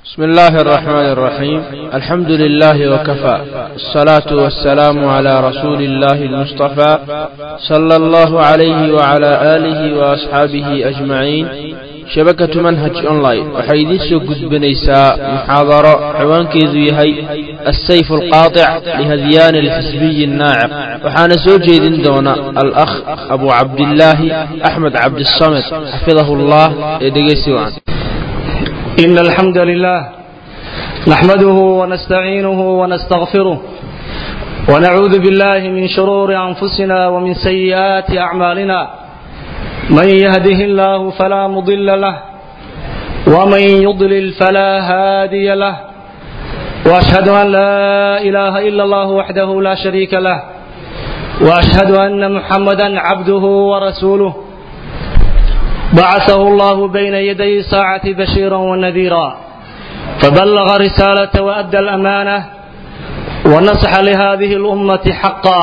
بسم الله الرحمن الرحيم الحمد لله وكفى الصلاة والسلام على رسول الله المصطفى صلى الله عليه وعلى آله وأصحابه أجمعين شبكة منهج أونلاين waxay idiin soo gudbinaysaa muxaadaro ciwaankeedu yahay السيف القاطع لهذيان الحزبي الناعق waxaana soo jeedin doona الأخ أبو عبد الله أحمد عبد الصمد حفظه الله ee dhegeysi wacan إن الحمد لله نحمده ونستعينه ونستغفره ونعوذ بالله من شرور أنفسنا ومن سيئات أعمالنا من يهده الله فلا مضل له ومن يضلل فلا هادي له وأشهد أن لا إله إلا الله وحده لا شريك له وأشهد أن محمدا عبده ورسوله بعثه الله بين يدي الساعة بشيرا ونذيرا فبلغ رسالة وأدى الأمانة ونصح لهذه الأمة حقا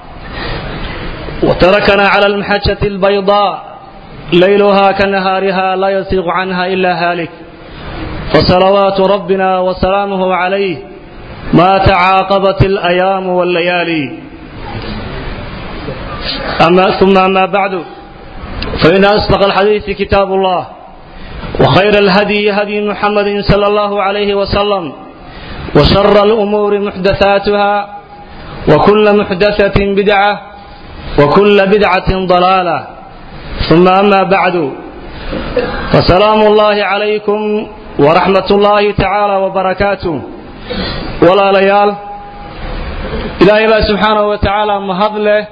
وتركنا على المحجة البيضاء ليلها كنهارها لا يزيغ عنها إلا هالك فصلوات ربنا وسلامه عليه ما تعاقبت الأيام والليالي أما ثم أما بعد فإن أصدق الحديث كتاب الله وخير الهدي هدي محمد صلى الله عليه وسلم وشر الأمور محدثاتها وكل محدثة بدعة وكل بدعة ضلالة ثم أما بعد فسلام الله عليكم ورحمة الله تعالى وبركاته ولا ليال إلهي سبحانه وتعالى مهضله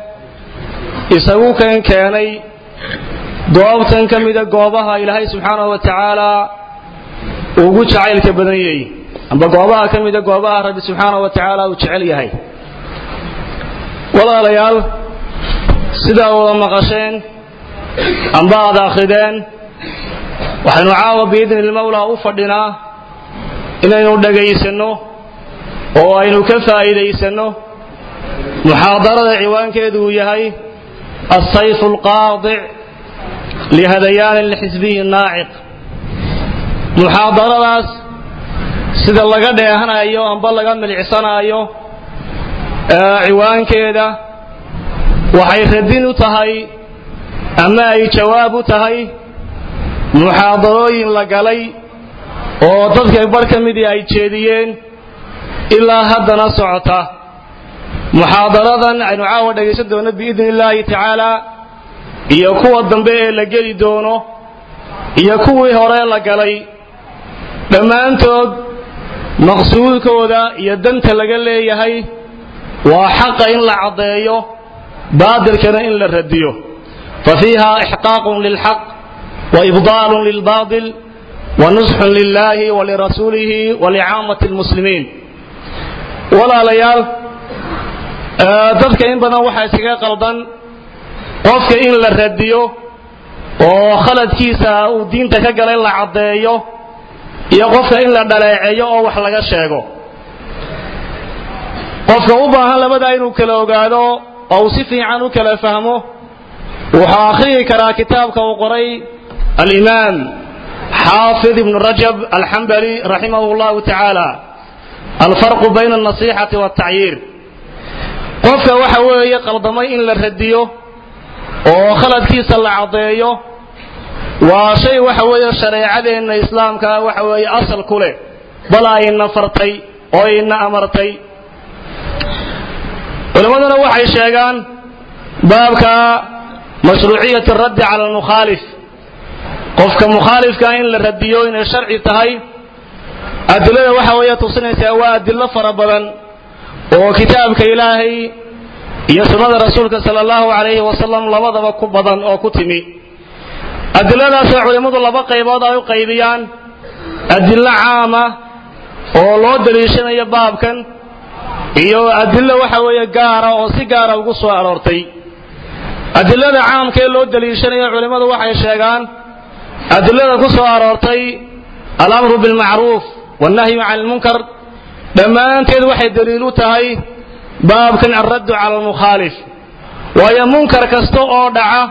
isagu kan keenay goobtan ka mida goobaha ilaahay subxaanahu wa tacaalaa ugu jacaylka badan yahay amba goobaha ka mida goobaha rabbi subxaanahu wa tacaala uu jecel yahay walaalayaal sidaa wada maqasheen amba aad akhrideen waxaynu caawa biidni ilmawlaa u fadhinaa inaynu dhagaysanno oo aynu ka faa'iidaysanno muxaadarada ciwaankeedu uu yahay السيف القاطع لهذيان الحزبي الناعق muxaadaradaas sida laga dheehanayo amba laga milicsanayo ciwaankeeda waxay radin u tahay ama ay jawaab u tahay muxaadarooyin la galay oo dadka bar ka midii ay jeediyeen ilaa haddana socota muxaadaradan aynu caawa dhegaysan doono biidni illaahi tacaala iyo kuwa dambe ee la geli doono iyo kuwii hore la galay dhammaantood maqsuudkooda iyo danta laga leeyahay waa xaqa in la caddeeyo baadilkana in la radiyo fa fiiha ixqaaqun lilxaq wa ibdaalun lilbaadil wa nusxun lilaahi wa lirasuulihi wa licaamati lmuslimiin walaalayaal dadka in badan waxaa iskaga qaldan qofka in la radiyo oo khaladkiisa uu diinta ka galay la caddeeyo iyo qofka in la dhaleeceeyo oo wax laga sheego qofka u baahan labadaa inuu kala ogaado oo uu si fiican u kala fahmo wuxuu akhriyi karaa kitaabka uu qoray alimaam xaafid ibnu rajab alxambali raximahu llahu tacaala alfarqu bayna alnasixati waltacyiir qofka waxa weeye qaldamay in la radiyo oo khaladkiisa la caddeeyo waa shay waxa weeye shareecadeenna islaamka waxa weeye asal ku leh bal ayna fartay oo ayna amartay culimmaduna waxay sheegaan baabka mashruuciyati raddi cala almukhaalif qofka mukhaalifka in la radiyo inay sharci tahay adilada waxa weeye tusinaysaa waa adilo fara badan oo kitaabka ilaahay iyo sunnada rasuulka sala allahu calayhi wasalam labadaba ku badan oo ku timi adiladaasoo culimmadu laba qaybood ay u qaybiyaan adillo caama oo loo daliishanayo baabkan iyo adillo waxa weeye gaara oo si gaara ugu soo aroortay adilada caamkaee loo daliishanayo culimmadu waxay sheegaan adilada ku soo aroortay alamru bilmacruuf wannahyu can ilmunkar dhammaanteed waxay daliil u tahay baabkan alraddu cala almukhaalif waayo munkar kasta oo dhaca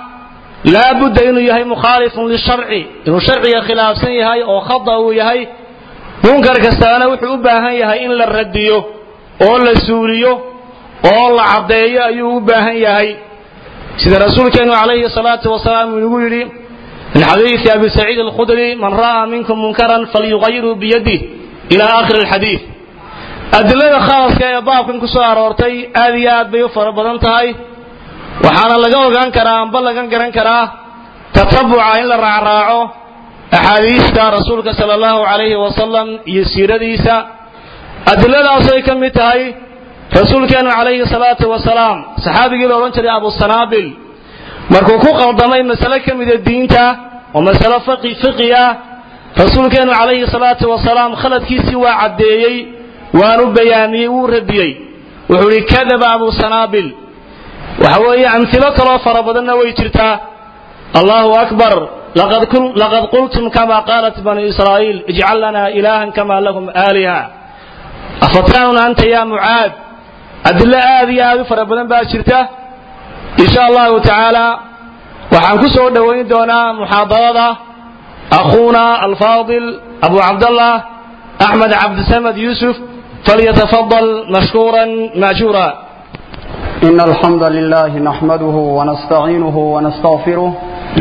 laabudda inuu yahay mukhaalifun lisharci inuu sharciga khilaafsan yahay oo khada uu yahay munkar kastaana wuxuu u baahan yahay in la radiyo oo la suuliyo oo la caddeeyo ayuu u baahan yahay sida rasuulkeenu calayhi salaatu wasalaam uu nagu yidhi min xadiisi abi saciid alkhudri man ra'aa minkum munkaran falyuqayiruu biyadih ila aakhiri alxadiid adilada khaaska ee baabkan ku soo aroortay aad iyo aad bay u fara badan tahay waxaana laga ogaan karaa amba laga garan karaa tatabuca in la raacraaco axaadiista rasuulka sala allahu calayhi wasalam iyo siiradiisa adiladaasay ka mid tahay rasuulkeenu calayhi salaatu wasalaam saxaabigii la odhan jiray abusanaabil markuu ku qaldamay masale ka mida diinta oo masale fiqi ah rasuulkeenu calayhi salaatu wasalaam khaladkiisii waa caddeeyey waanu bayaamiyey wuu radiyey wuxuu ihi kadaba abu sanaabil waxa weeye amhilo kaloo fara badanna way jirtaa allahu akbar laqad qultum kama qaalat banu israa'iil ijcal lana ilaahan kama lahum aaliha afatanuna anta ya mucaad adilo aad iyo aad u fara badan baa jirta insha allahu tacaala waxaan ku soo dhowayn doonaa muxaadarada akhuuna alfaadil abu cabdallah axmed cabdisamed yuusuf فليتفضل مشكورا ماجورا إن الحمد لله نحمده ونستعينه ونستغفره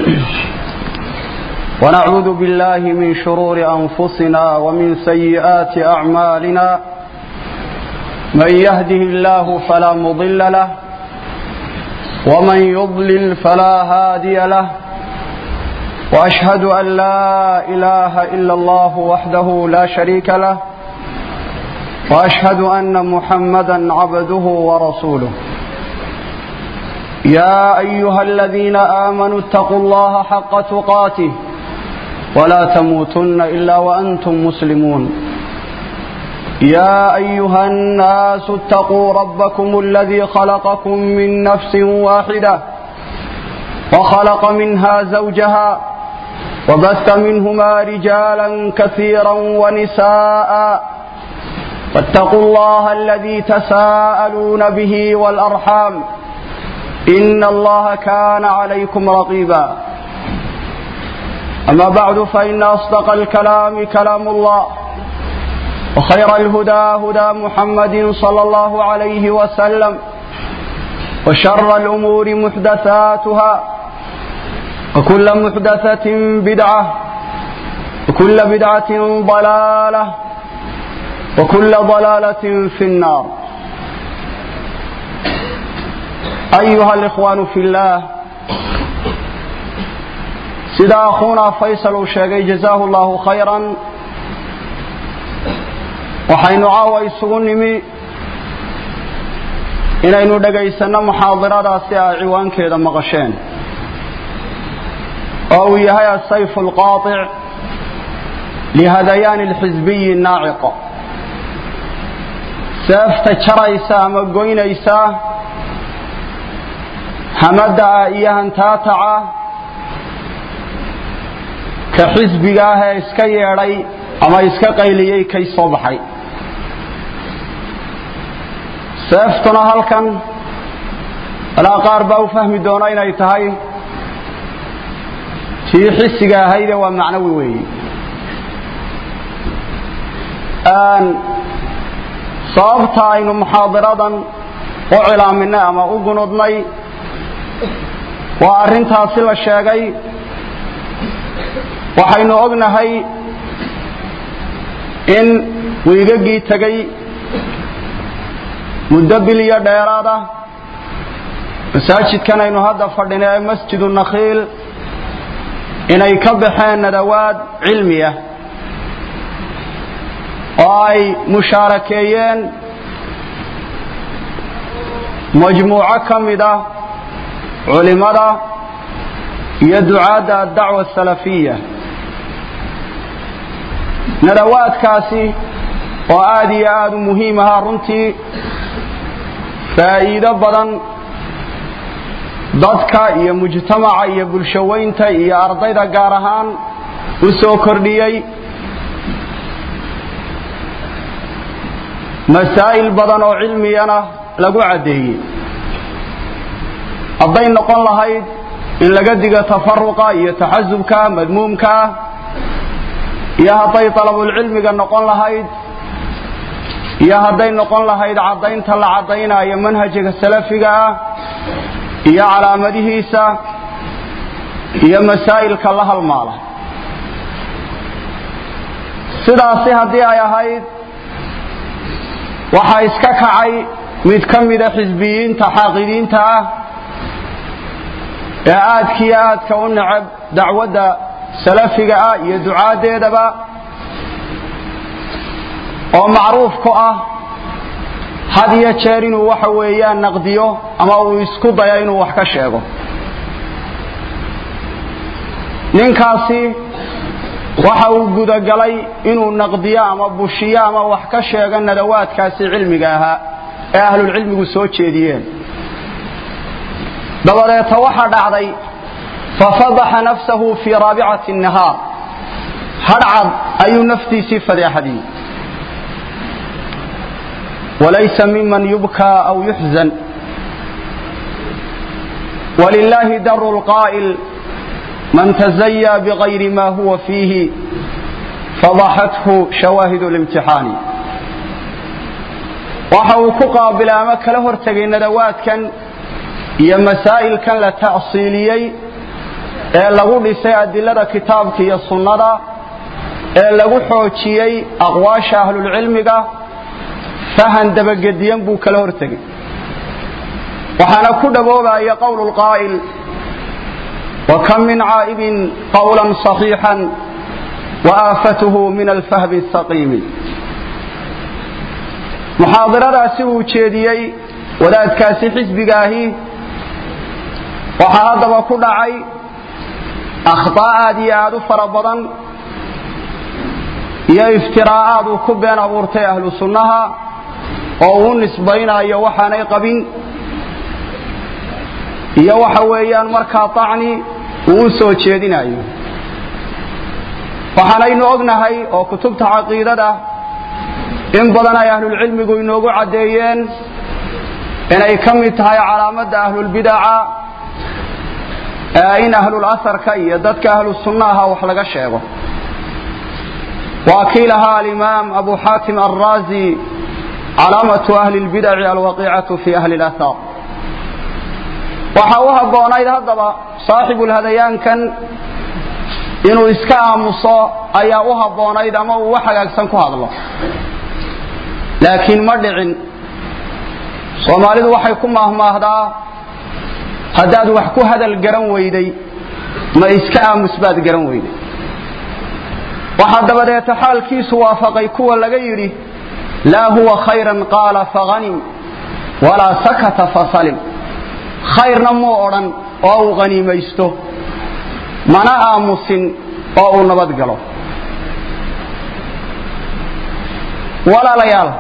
ونعوذ بالله من شرور أنفسنا ومن سيئات أعمالنا من يهده الله فلا مضل له ومن يضلل فلا هادي له وأشهد أن لا إله إلا الله وحده لا شريك له واشهد ان محمدا عبده ورسوله يا ايها الذين امنوا اتقوا الله حق تقاته ولا تموتن الا وانتم مسلمون يا ايها الناس اتقوا ربكم الذي خلقكم من نفس واحده وخلق منها زوجها وبث منهما رجالا كثيرا ونساء واتقوا الله الذي تساءلون به والأرحام إن الله كان عليكم رقيبا أما بعد فإن أصدق الكلام كلام الله وخير الهدى هدى محمد صلى الله عليه وسلم وشر الأمور محدثاتها وكل محدثة بدعة وكل بدعة ضلالة وكل ضلالة في النار أيها الإخوان في الله سيدا أخونا فيصل الشيخي جزاه الله خيرا وحين عاوى يسغنمي inaynu dhagaysano muxaadiradaasi a ciwaankeeda maqasheen oo uu yahay asayf alqaaطic lihadayaani alxisbiyi naaciqa seefta jaraysa ama goynaysa hamada iyo hantaataca ka xisbiga ah ee iska yeedhay ama iska qayliyey kay soo baxay seeftuna halkan alaa qaar baa u fahmi doona inay tahay tii xisiga ahayde waa macnawi weeye sababta aynu muxaadiradan u cilaaminay ama u gunudnay waa arrintaasi la sheegay waxaynu ognahay in wiigagii tegay muddo bil iyo dheeraad ah masaajidkan aynu hadda fadhina ee masjidu nakhiil inay ka baxeen nadawaad cilmi ah oo ay mushaarakeeyeen majmuuco ka mid ah culimada iyo ducaadda addacwa asalafiya nadawaadkaasi oo aada iyo aada u muhiim ahaa runtii faa'iido badan dadka iyo mujtamaca iyo bulshoweynta iyo ardayda gaar ahaan u soo kordhiyey masaa'il badan oo cilmiyana lagu caddeeyey hadday noqon lahayd in laga digo tafaruqa iyo taxasubka madmuumka iyo hadday dalabulcilmiga noqon lahayd iyo hadday noqon lahayd caddaynta la caddaynayo manhajiga salafiga ah iyo calaamadihiisa iyo masaa'ilka la halmaala sidaasi haddii ay ahayd waxaa iska kacay mid ka mida xisbiyiinta xaaqidiinta ah ee aadkiiyo aadka u necab dacwadda salafiga ah iyo ducaaddeedaba oo macruuf ku ah had iyo jeer inuu waxa weeyaan naqdiyo ama uu isku dayo inuu wax ka sheego ninkaasi waxa uu gudagalay inuu naqdiyo ama bushiyo ama wax ka sheego nadawaadkaasi cilmiga ahaa ee ahlulcilmigu soo jeediyeen dabadeeta waxaa dhacday fafadaxa nafsahu fii raabicati nahaar hadhcad ayuu naftiisii fadeexadiyey walaysa miman yubkaa aw yuxzan wlilahi daru lqaa'il man tazayaa bغayri ma huwa fiihi fadaxathu shawaahid اlimtixaani waxa uu ku qaabilay ama kala hortegay nadawaadkan iyo masaa'ilkan la ta'siiliyey ee lagu dhisay adilada kitaabka iyo sunnada ee lagu xoojiyey aqwaasha ahlulcilmiga fahan dabagediyan buu kala hortegay waxaana ku dhaboobaya qowl lqaa'il وكم من عائب قولا صحيحا وآفته من الفهم السقيم محاضرadaasi uu jeediyey wadaadkaasi xisbigaahi waxaa haddaba ku dhacay akhطاء aad iyo aad u fara badan iyo iftiraa'aad uu ku been abuurtay ahlu sunnaha oo uu nisbaynayo waxaanay qabin iyo waxa weeyaan markaa طacni uu u soo jeedinayo waxaanaynu ognahay oo kutubta caqiidada in badan ay ahlulcilmigu inoogu caddeeyeen inay ka mid tahay calaamadda ahlulbidaca in ahlulasarka iyo dadka ahlu sunnaha wax laga sheego waa kii lahaa alimaam abu xaatim alraazi calaamatu ahli اlbidaci alwaqiicatu fi ahli اlathar waxa u habboonayd haddaba saaxibulhadayaankan inuu iska aamuso ayaa u habboonayd ama uu wax hagaagsan ku hadlo laakiin ma dhicin soomaalidu waxay ku maahmaahdaa haddaad wax ku hadal garan weyday ma iska aamus baad garan weyday waxaa dabadeeta xaalkiisu waafaqay kuwa laga yidhi laa huwa khayran qaala faghanim walaa sakata fasalim khayrna muu odhan oo uu qaniimaysto mana aamusin oo uu nabad galo walaalayaal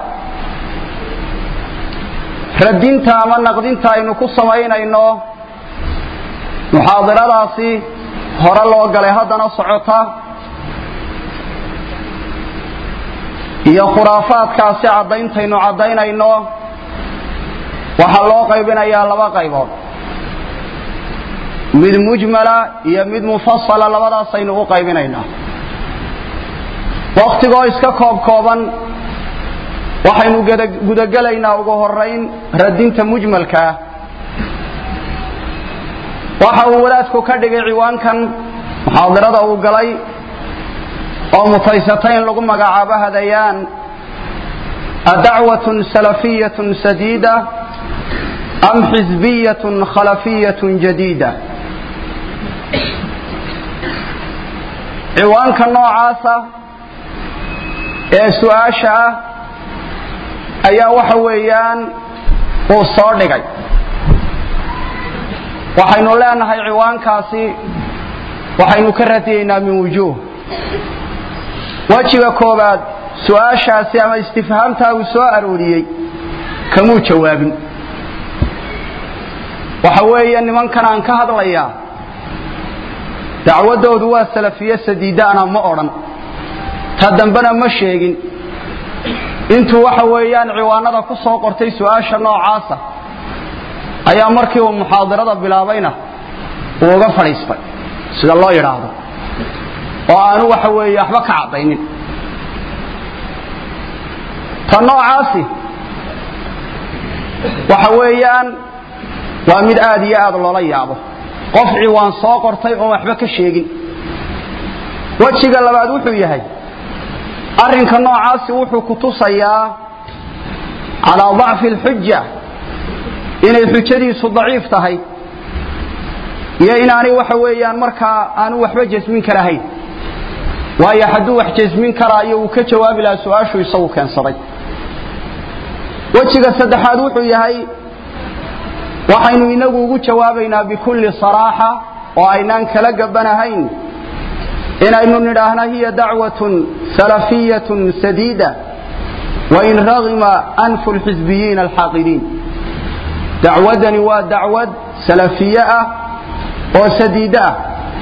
radinta ama naqdinta aynu ku samaynayno muxaadiradaasi hore loo galay haddana socota iyo khuraafaadkaasi caddayntaynu caddaynayno waxaa loo qaybinayaa laba qaybood mid mujmala iyo mid mufasala labadaasaynu u qaybinaynaa wakhtigoo iska koob kooban waxaynu gudagelaynaa ugu horayn radinta mujmalkaa waxa uu wadaadku ka dhigay ciwaankan muxaadirada uu galay oo mutaysata in lagu magacaabo hadayaan adacwatun salafiyatun sadiida am xisbiyatun khalafiyatun jadiida ciwaanka noocaasa ee su-aasha ah ayaa waxa weeyaan uu soo dhigay waxaynu leenahay ciwaankaasi waxaynu ka radiyaynaa min wujuuh wejiga koobaad su-aashaasi ama istifhaamtaa uu soo arooriyey kamuu jawaabin waxa weeye nimankan aan ka hadlayaa dacwaddoodu waa salafiye sadiidaana ma odhan ta dambena ma sheegin intuu waxa weeyaan ciwaanada ku soo qortay su-aasha noocaasa ayaa markii uu muxaadirada bilaabayna uu uga fadhiistay sida loo yidhaahdo oo aanu waxa weeye waxba ka caddaynin ta noocaasi waxa weeyaan waa mid aad iyo aad loola yaabo qof ciwaan soo qortay oon waxba ka sheegin wejiga labaad wuxuu yahay arrinka noocaasi wuxuu ku tusayaa calaa dacfi alxuja inay xujadiisu daciif tahay iyo inaanay waxa weeyaan markaa aanu waxba jasmin karahayn waayo hadduu wax jasmin karaayo uu ka jawaabi lahaa su-aashu isagu keensaday wejiga saddexaad wuxuu yahay waxaynu inagu ugu jawaabaynaa bikulli saraaxa oo aynaan kala gabanahayn inaynu nidhaahna hiya dacwatun salafiyatun sadiida wain ragima anfu lxisbiyiina alxaaqidiin dacwadani waa dacwad salafiye ah oo sadiide ah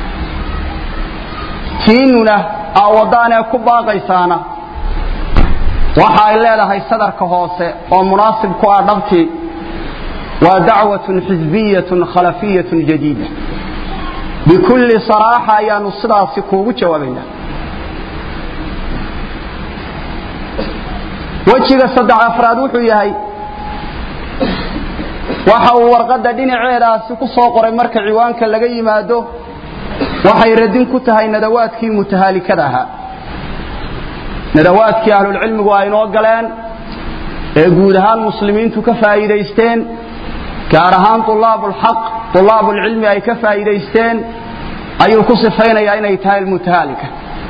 tiinuna aawadaanee ku baaqaysaana waxa ay leedahay sadarka hoose oo munaasib ku ah dhabtii waa dacwatun xisbiyatun khalafiyatun jadiida bikulli saraaxa ayaanu sidaasi kuugu jawaabaynaa wejiga saddex afraad wuxuu yahay waxa uu warqadda dhinaceedaasi ku soo qoray marka ciwaanka laga yimaado waxay radin ku tahay nadawaadkii mutahaalikada ahaa nadawaadkii ahlulcilmigu ay noo galeen ee guud ahaan muslimiintu ka faa'iidaysteen gaar ahaan ulaabulxaq ulaabulcilmi ay ka faa'iidaysteen ayuu ku sifaynayaa inay tahay almutahaalika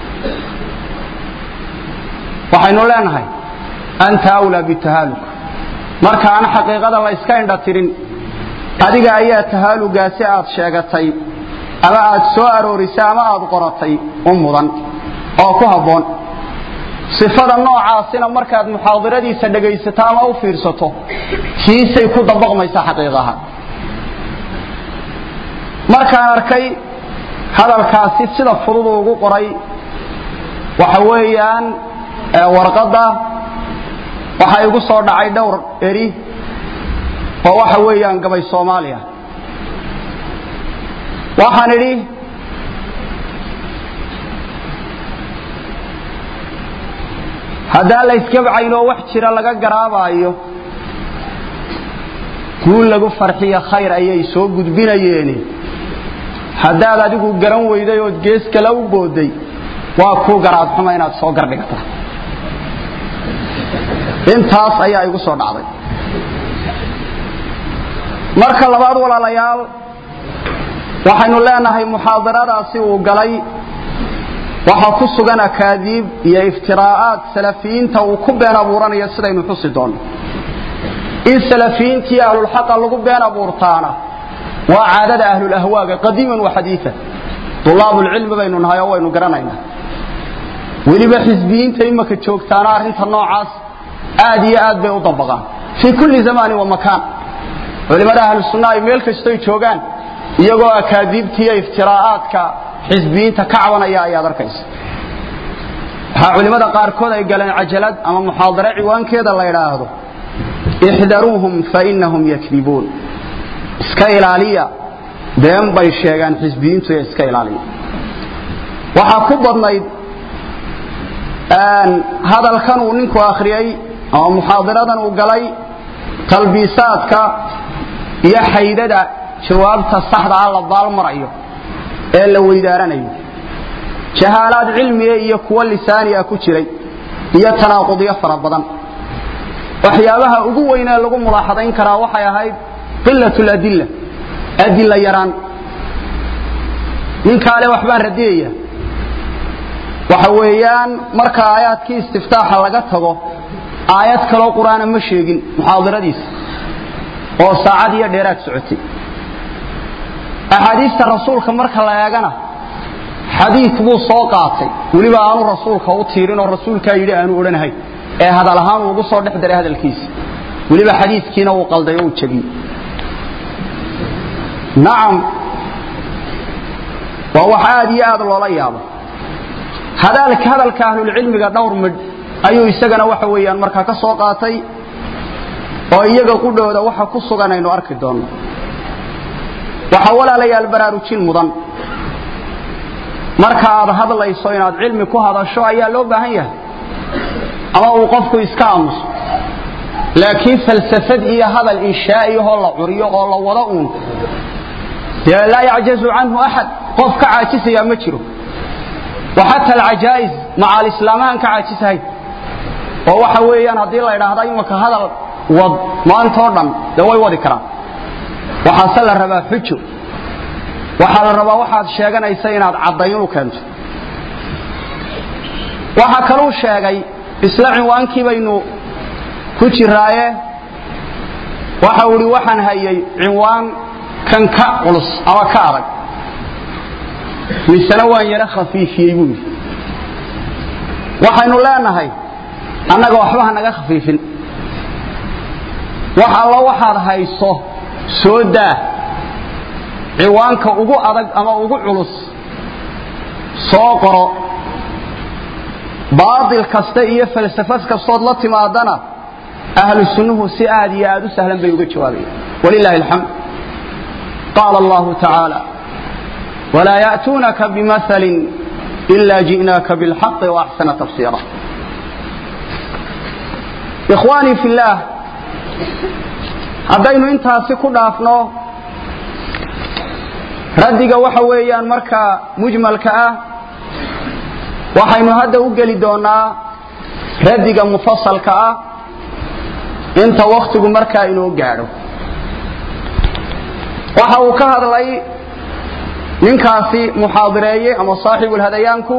waxaynu leenahay anta awlaa bitahaaluk marka aan xaqiiqada la iska indha tirin adiga ayaa tahaalugaasi aad sheegatay ama aad soo aroorisay ama aad qoratay u mudan oo ku habboon sifada noocaasina markaad muxaadiradiisa dhegaysato ama u fiirsato kiisay ku dabaqmaysa xaqiiqaha markaan arkay hadalkaasi sida fudud ugu qoray waxa weeyaan warqadda waxa igu soo dhacay dhowr eri oo waxa weeyaan gabay soomaaliya waxaan idhi haddaan la iskabcaynoo wax jira laga garaabaayo guul lagu farxiyo khayr ayay soo gudbinayeeni haddaad adigu garan weyday ood gees kale u booday waa kuu garaadxuma inaad soo gardhigata intaas ayaa igu soo dhacday marka labaad walaalayaal waxaynu leenahay muxaadaradaasi uu galay waxaa ku sugan akaadiib iyo iftiraa'aad salafiyiinta uu ku been abuuranayo sidaynu xusi doonno in salafiyiintii ahlulxaqa lagu been abuurtaana waa caadada ahlulahwaaga qadiiman wa xadiian dulaabulcilmi baynu nahay oo waynu garanaynaa weliba xisbiyiinta imaka joogtaana arrinta noocaas aad iyo aad bay u dabaqaan fii kulli zamaanin wa makaan culimmada ahlusunna ay meel kastoy joogaan iyagoo akaadiibtiiyo iftiraa'aadka xisbiyiinta ka cabanaya ayaad arkaysa waxaa culimmada qaarkood ay galeen cajalad ama muxaadare ciwaankeeda la idhaahdo ixdaruuhum fainahum yakdibuun iska ilaaliya been bay sheegaan xisbiyiintu ee iska ilaaliya waxaa ku badnayd hadalkan uu ninku akhriyey ama muxaadiradan uu galay talbiisaadka iyo xaydada jawaabta saxda ah la baalmarayo ee la weydaaranayo jahaalaad cilmiga iyo kuwo lisaaniga ku jiray iyo tanaaqudyo fara badan waxyaabaha ugu weynee lagu mulaaxadayn karaa waxay ahayd qilat ladilla adilla yaraan ninkaale waxbaan radiyaya waxa weeyaan marka aayaadkii istiftaaxa laga tago aayad kaloo qur-aana ma sheegin muxaadiradiisa oo saacad iyo dheeraad socotay axaadiista rasuulka marka la eegana xadiid buu soo qaatay weliba aanu rasuulka u tiirin oo rasuulkaa yidhi aanu odhanahay ee hadal ahaan uu ugu soo dhex daray hadalkiisa weliba xadiidkiina uu qalday oo uu jabiyey nacam waa wax aad iyo aad loola yaabo hadalka hadalka ahlulcilmiga dhowr midh ayuu isagana waxa weeyaan markaa ka soo qaatay oo iyaga qudhooda waxa ku sugan aynu arki doonno waxaa walaalayaal baraarujin mudan marka aad hadlayso inaad cilmi ku hadasho ayaa loo baahan yahay ama uu qofku iska aamuso laakiin falsafad iyo hadal inshaa'iyahoo la curiyo oo la wado uun dee laa yacjazu canhu axad qof ka caajisaya ma jiro wa xata alcajaa'is maca alislaamahan ka caajisahay oo waxa weeyaan haddii la idhaahda imanka hadal wad maantoo dhan dee way wadi karaan waxaase la rabaa xujo waxaa la rabaa waxaad sheeganaysa inaad caddayn u keento waxaa kaluu sheegay isla cinwaankii baynu ku jiraaye waxau idhi waxaan hayay cinwaan kan ka culus ama ka adag misena waan yaro khafiifiyey buu yidhi waxaynu leenahay annaga waxba ha naga khafiifin wax allo waxaad hayso soo daa ciwaanka ugu adag ama ugu culus soo qoro baatil kasta iyo falsafad kastood la timaadana ahlu sunnuhu si aad iyo aad u sahlan bay uga jawaabayaan walilahi alxamd qaala allahu tacaala walaa ya'tuunaka bimahalin ila ji'naaka bilxaqi waaxsana tafsiira ikhwaanii fi illaah haddaynu intaasi ku dhaafno raddiga waxa weeyaan markaa mujmalka ah waxaynu hadda u geli doonaa raddiga mufasalka ah inta wakhtigu markaa inoo gaadho waxa uu ka hadlay ninkaasi muxaadireeyey ama saaxibulhadayaanku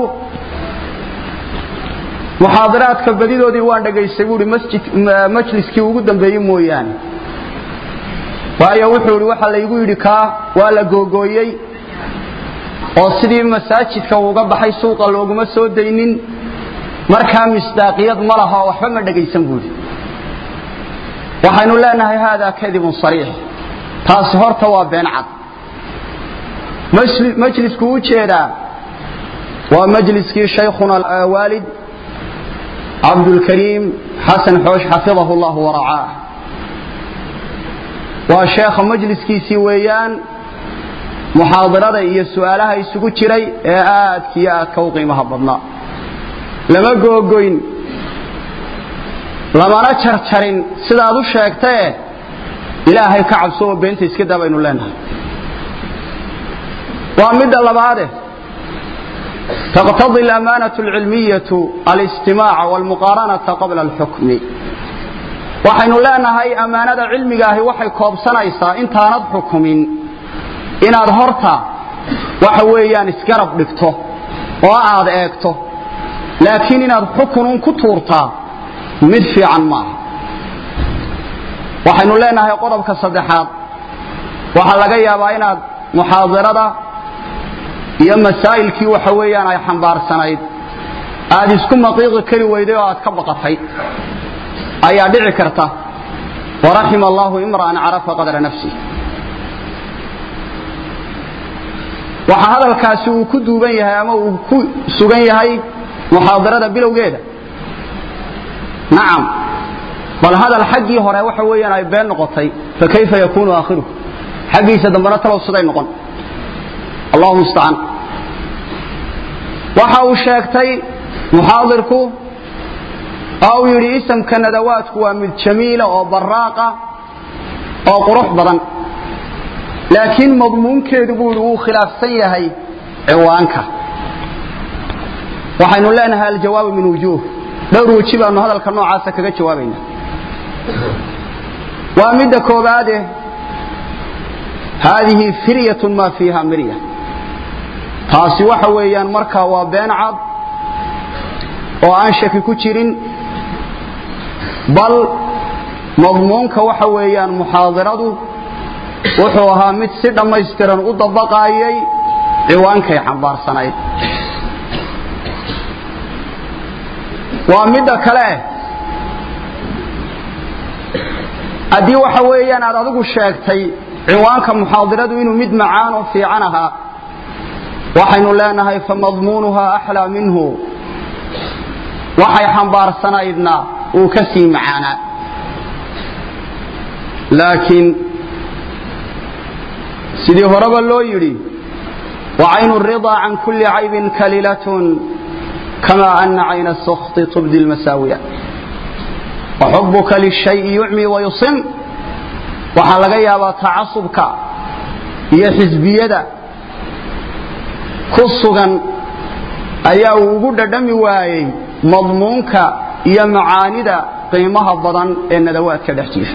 muxaadiraadka badidoodii waan dhegaystay buuhi masjid majliskii ugu dambeeyey mooyaane waayo wuxuu idhi waxa laygu yidhi kaa waa la googooyey oo sidii masaajidka uuga baxay suuqa looguma soo daynin markaa misdaaqiyad ma laha oo waxba ma dhegaysan buuhi waxaynu leenahay haadaa kadibun sariix taasi horta waa been cad majlisku u jeedaa waa majliskii shaykhuna waalid cabdulkariim xasan xoosh xafidahu llahu waracaah waa sheekha majliskiisii weeyaan muxaadirada iyo su'aalaha isugu jiray ee aadka iyo aadka u qiimaha badnaa lama googoyn lamana jarjarin sidaad u sheegtae ilaahay ka cabso oo beenta iska daa baynu leenahay waa midda labaade taqtadi alamaanaة اlcilmiyaة alistimaaca wاlmuqaaranata qabla اlxukmi waxaynu leenahay ammaanada cilmigaahi waxay koobsanaysaa intaanad xukumin inaad horta waxa weeyaan isgarab dhigto oo aad eegto laakiin inaad xukunun ku tuurtaa mid fiican maaha waxaynu leenahay qodobka saddexaad waxaa laga yaabaa inaad muxaadirada iyo masaa'ilkii waxa weeyaan ay xambaarsanayd aad isku maqiiqi kari weyday oo aad ka baqatay ayaa dhici karta waraxima allahu imra'an carafa qadra nafsi waxaa hadalkaasi uu ku duuban yahay ama uu ku sugan yahay muxaadirada bilowgeeda nacam bal hadal xaggii hore waxa weeyaan ay been noqotay fakayfa yakunu aakhiruhu xaggiisa dambena talow siday noqon allahu mustacaan waxa uu sheegtay muxaadirku oo uu yidhi isamka nadawaadku waa mid jamiila oo baraaqa oo qurux badan laakiin madmuunkeedu buu yidhi wuu khilaafsan yahay ciwaanka waxaynu leenahay aljawaabu min wujuuh dhowr weji baanu hadalka noocaasa kaga jawaabayna waa midda koobaade haadihi firyatun maa fiiha mirya taasi waxa weeyaan markaa waa been cad oo aan shaki ku jirin bal madmuunka waxa weeyaan muxaadiradu wuxuu ahaa mid si dhammaystiran u dabaqaayay ciwaankay xambaarsanayd waa midda kale haddii waxa weeyaan aad adigu sheegtay ciwaanka muxaadiradu inuu mid macaan oo fiican ahaa waxaynu leenahay famadmuunuhaa axlaa minhu waxay xambaarsanaydna uu ka sii macaanaa laakiin sidii horeba loo yidhi وعين الرضا عن كل عيب كليلة كما أن عين السخط تبدي المساوية وحبك للشيء يعمي ويصم waxaa laga yaabaa tacasubka iyo xisbiyada ku sugan ayaa uu ugu dhadhami waayey madmuunka iyo macaanida qiimaha badan ee nadawaadka dhex jiifa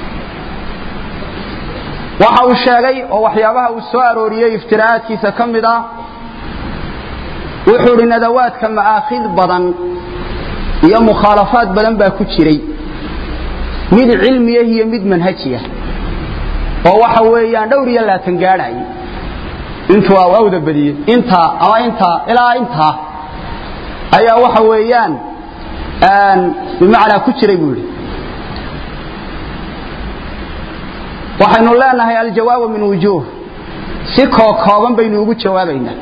waxa uu sheegay oo waxyaabaha uu soo arooriyey iftiraa'aadkiisa ka mid ah wuxuu idhi nadawaadka ma'aakhid badan iyo mukhaalafaad badan baa ku jiray mid cilmiyah iyo mid manhajiyah oo waxa weeyaan dhowr iyo laatan gaadhay intuu awda badiyey intaa ama intaa ilaa intaa ayaa waxa weeyaan bimacnaa ku jiray buu yidhi waxaynu leenahay aljawaabu min wujuuh si kookooban baynu ugu jawaabaynaa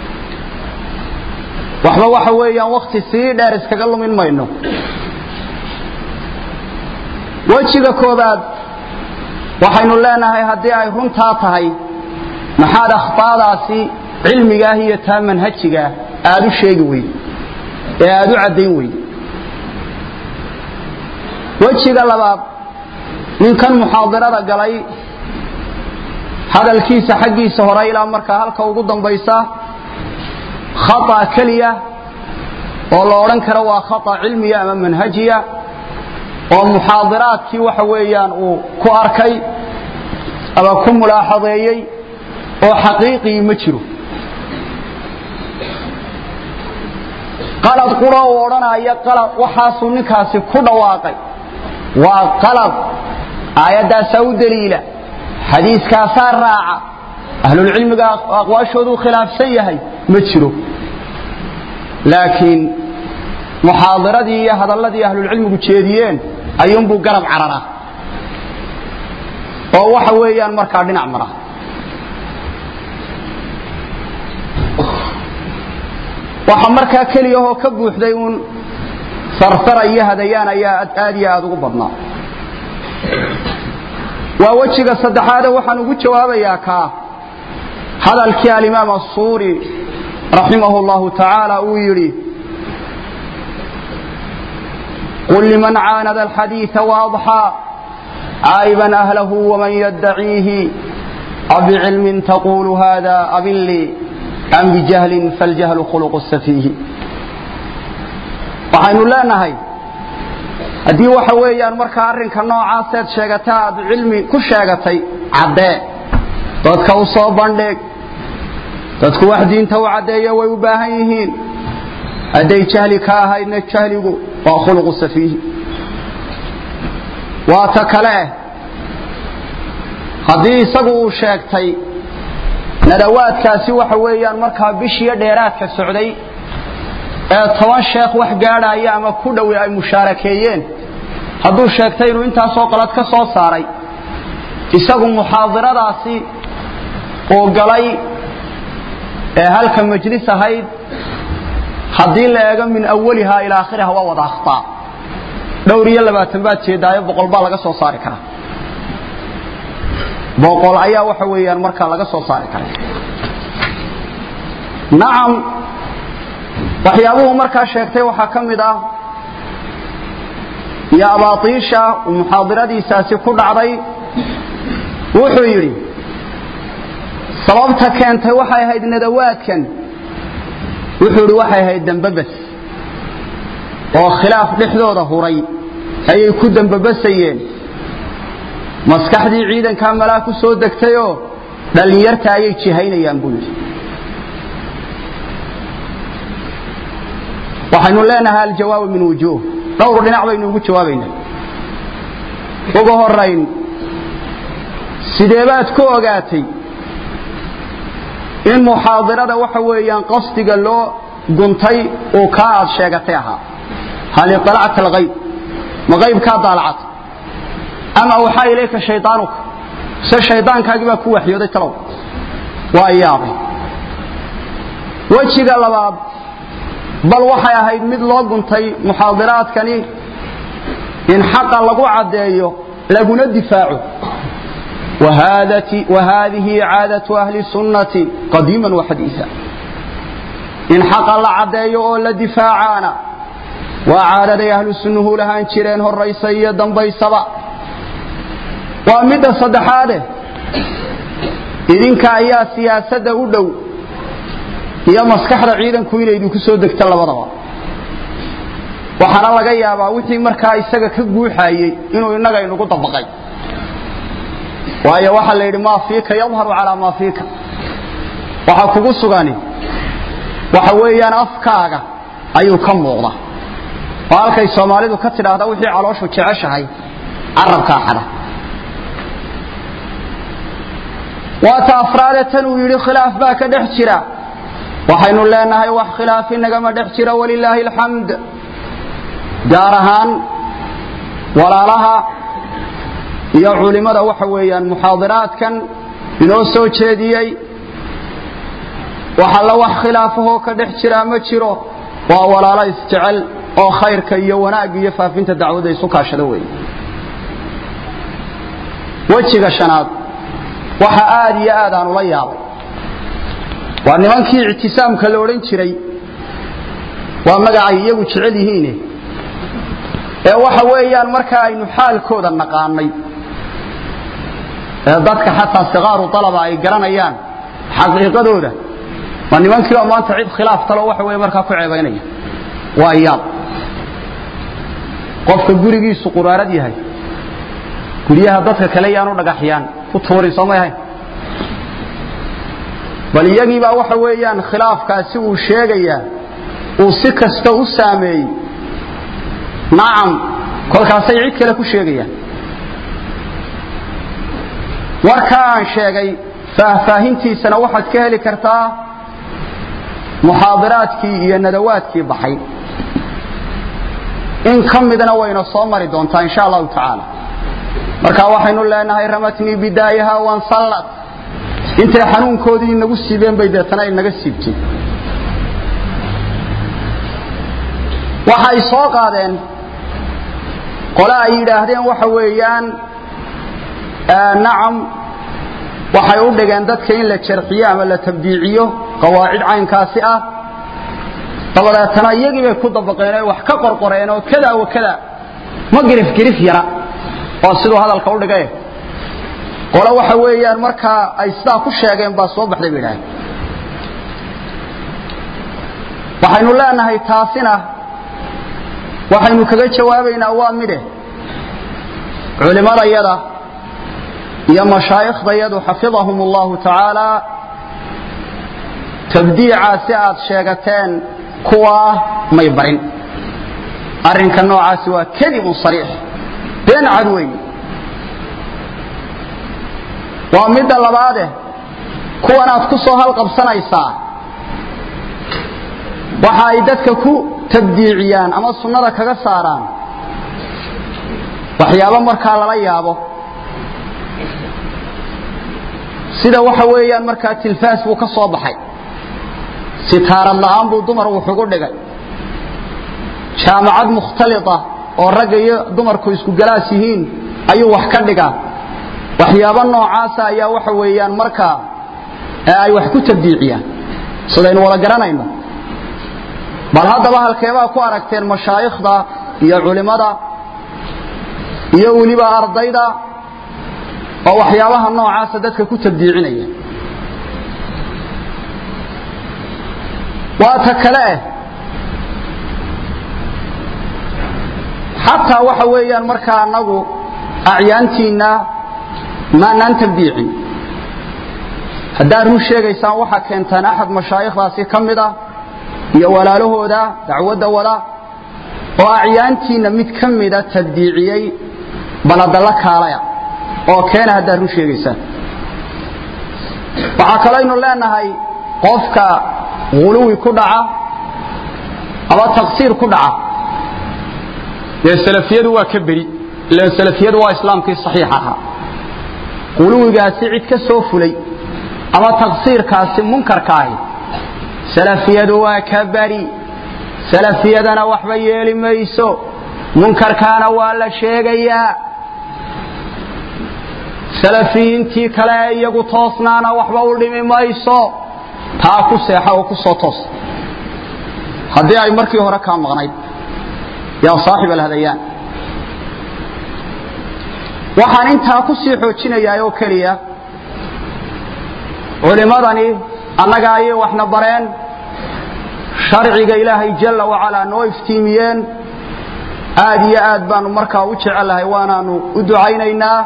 waxba waxa weeyaan wakti sii dheer iskaga lumin mayno wejiga koobaad waxaynu leenahay haddii ay runtaa tahay maxaad akhtaadaasi cilmigaah iyo taa manhajigaah aad u sheegi weyde ee aad u caddayn weyde wejiga labaad ninkan muxaadirada galay hadalkiisa xaggiisa hore ilaa markaa halka ugu dambaysa khata keliya oo la odhan karo waa khata cilmiya ama manhajiya oo muxaadiraadkii waxa weeyaan uu ku arkay ama ku mulaaxadeeyey oo xaqiiqii ma jiro qalad qura uu odhanaya qalad waxaasuu ninkaasi ku dhawaaqay waa qalad aayaddaasaa u daliila xadiiskaasaa raaca ahlulcilmiga aqwaashooduu khilaafsan yahay ma jiro laakiin muxaadiradii iyo hadalladii ahlulcilmigu jeediyeen ayuunbuu garab cararaa oo waxa weeyaan markaa dhinac mara waxa markaa keliyahoo ka buuxday uun sarsara iyo hadayaan ayaa aad iyo aad ugu badnaa waa wejiga saddexaade waxaan ugu jawaabayaa kaa hadalkii alimaam asuuri raximahu llahu tacaala uu yidhi قل لمن عاند الحديث وأضحى عائبا أهله ومن يدعيه أبعلم تقول هذا أبن لي أم بجهل فالجهل خلق السفيه waxaynu leenahay haddii waxa weeyaan markaa arrinka noocaaseed sheegataa aad cilmi ku sheegatay caddee dadka u soo bandhig dadku wax diinta u caddeeya way u baahan yihiin hadday jahli ka ahaydna jahligu waa khuluqu safiihi waa ta kale haddii isagu uu sheegtay nadawaadkaasi waxa weeyaan markaa bishiyo dheeraadka socday ee toban sheekh wax gaadhaya ama ku dhowi ay mushaarakeeyeen hadduu sheegtay inuu intaasoo qalad ka soo saaray isagu muxaadiradaasi uu galay ee halka majlis ahayd haddii la eego min awaliha ilaa akhiriha waa wada akhtaa dhowr iyo labaatan baad jeedaayo boqol baa laga soo saari karaa boqol ayaa waxa weeyaan markaa laga soo saari karay nacam waxyaabuhu markaa sheegtay waxaa ka mid ah iyo abaatiisha uu muxaadiradiisaasi ku dhacday wuxuu yidhi sababta keentay waxay ahayd nadawaadkan wuxuu idhi waxay ahayd dambabas oo khilaaf dhexdooda huray ayay ku dambabasayeen maskaxdii ciidankaa malaa ku soo degtayoo dhallinyarta ayay jihaynayaan buu yidhi waxaynu leenahay aljawaabu min wujuuh dhowr dhinac baynu ugu jawaabaynaa ugu horayn sideebaad ku ogaatay in muxaadirada waxa weeyaan qasdiga loo guntay uu kaa aad sheegatay ahaa hal iطalacta alghayb ma qaybkaa daalacata ama waxaa ilayka shaydaanuka se shaydaankaagii baa ku waxyooday talow waa yaabay wejiga labaad bal waxay ahayd mid loo guntay muxaadiraadkani in xaqa lagu caddeeyo laguna difaaco وهذه عادة أهل السنة قديما وحديثا إن حق الله عدي أولا دفاعانا وعادة أهل السنة لها انشرين هو الرئيسية دنبي سبا ومدى صدحاته idinka ayaa siyaasadda u dhow iyo maskaxda ciidanku inay idinku soo degta labadaba waxaana laga yaabaa wixii markaa isaga ka guuxayey inuu innaga inugu dabaqay waayo waxaa la yidhi maa fiika yadharu calaa maa fiika waxa kugu sugani waxa weeyaan afkaaga ayuu ka muuqda oo halkay soomaalidu ka tidhaahda wixii calooshu jeceshahay carabkaa xada waata afraade tan uu yidhi khilaaf baa ka dhex jira waxaynu leenahay wax khilaaf inagama dhex jira walilaahi alxamd gaar ahaan walaalaha iyo culimmada waxa weeyaan muxaadiraadkan inoo soo jeediyey waxalla wax khilaafahoo ka dhex jiraa ma jiro waa walaalo isjecel oo khayrka iyo wanaagga iyo faafinta dacwadda isu kaashada weeye wejiga shanaad waxa aad iyo aad aan ula yaabay waa nimankii ictisaamka la odhan jiray waa magacay iyagu jecel yihiine ee waxa weeyaan marka aynu xaalkooda naqaanay ee dadka xataa sikaaru alaba ay garanayaan xaqiiqadooda waa nimankii oo maanta cid khilaaf talo waxa wey markaa ku ceebaynaya waa yaab qofka gurigiisu quraarad yahay guryaha dadka kale yaanu dhagaxyaan ku tuurin soomay ahayn bal iyagiibaa waxa weeyaan khilaafkaasi uu sheegayaa uu si kasta u saameeyey nacam kolkaasay cid kale ku sheegayaan warkaa aan sheegay faahfaahintiisana waxaad ka heli kartaa muxaadiraadkii iyo nadawaadkii baxay in ka midna wayna soo mari doontaa insha allahu tacaala marka waxaynu leenahay ramatnii bidaayaha wansallad intay xanuunkoodii inagu siibeen bay deetana inaga siibtay waxay soo qaadeen qole ay yidhaahdeen waxa weeyaan nacam waxay u dhigeen dadka in la jarxiyo ama la tabdiiciyo qawaacid caynkaasi ah dabadeetana iyagii bay ku dabaqeen oo wax ka qorqoreen oo kada wa kada ma girif girif yara waa siduu hadalka u dhigay qole waxa weeyaan markaa ay sidaa ku sheegeen baa soo baxday bay idhaaheen waxaynu leenahay taasina waxaynu kaga jawaabaynaa waa midhe culimadayada iyo mashaaikhdayadu xafidahum allahu tacaala tabdiicaasi aad sheegateen kuwaa may barin arrinka noocaasi waa kadibun sariix been cad weey waa midda labaade kuwan aad ku soo halqabsanaysaa waxa ay dadka ku tabdiiciyaan ama sunnada kaga saaraan waxyaabo markaa lala yaabo sida waxa weeyaan markaa tilfaas buu ka soo baxay sitaarad la'aan buu dumar wuxugu dhigay jaamacad mukhtalita oo ragga iyo dumarku isku galaas yihiin ayuu wax ka dhigaa waxyaabo noocaasa ayaa waxa weeyaan markaa ay wax ku tabdiiciyaan sidaynu wada garanayno bal haddaba halkeebaa ku aragteen mashaayikhda iyo culimmada iyo weliba ardayda oo waxyaabaha noocaasa dadka ku tabdiicinaya waa ta kale xataa waxa weeyaan markaa anagu acyaantiinna maanaan tabdiicin haddaad run sheegaysaan waxaa keentaan axad mashaayikhdaasi ka mid ah iyo walaalahooda dacwadda wada oo acyaantiinna mid ka mida tabdiiciyey baladalla kaalaya oo keena haddaad run sheegaysaan waxaa kalaynu leenahay qofka huluwi ku dhaca ama taqsiir ku dhaca dee salafiyadu waa ka beri ilan salafiyadu waa islaamkii saxiix ahaa huluwigaasi cid ka soo fulay ama taqsiirkaasi munkarka ahi salafiyadu waa ka beri salafiyadana waxba yeeli mayso munkarkaana waa la sheegayaa salafiyiintii kale ee iyagu toosnaana waxba u dhimi mayso taa ku seexa oo ku soo toos haddii ay markii hore kaa maqnayd yaa saaxib alhadayaan waxaan intaa ku sii xoojinayaa oo keliya culimmadani annaga ayay waxna bareen sharciga ilaahay jalla wacalaa noo iftiimiyeen aad iyo aad baanu markaa u jecelahay waanaanu u ducaynaynaa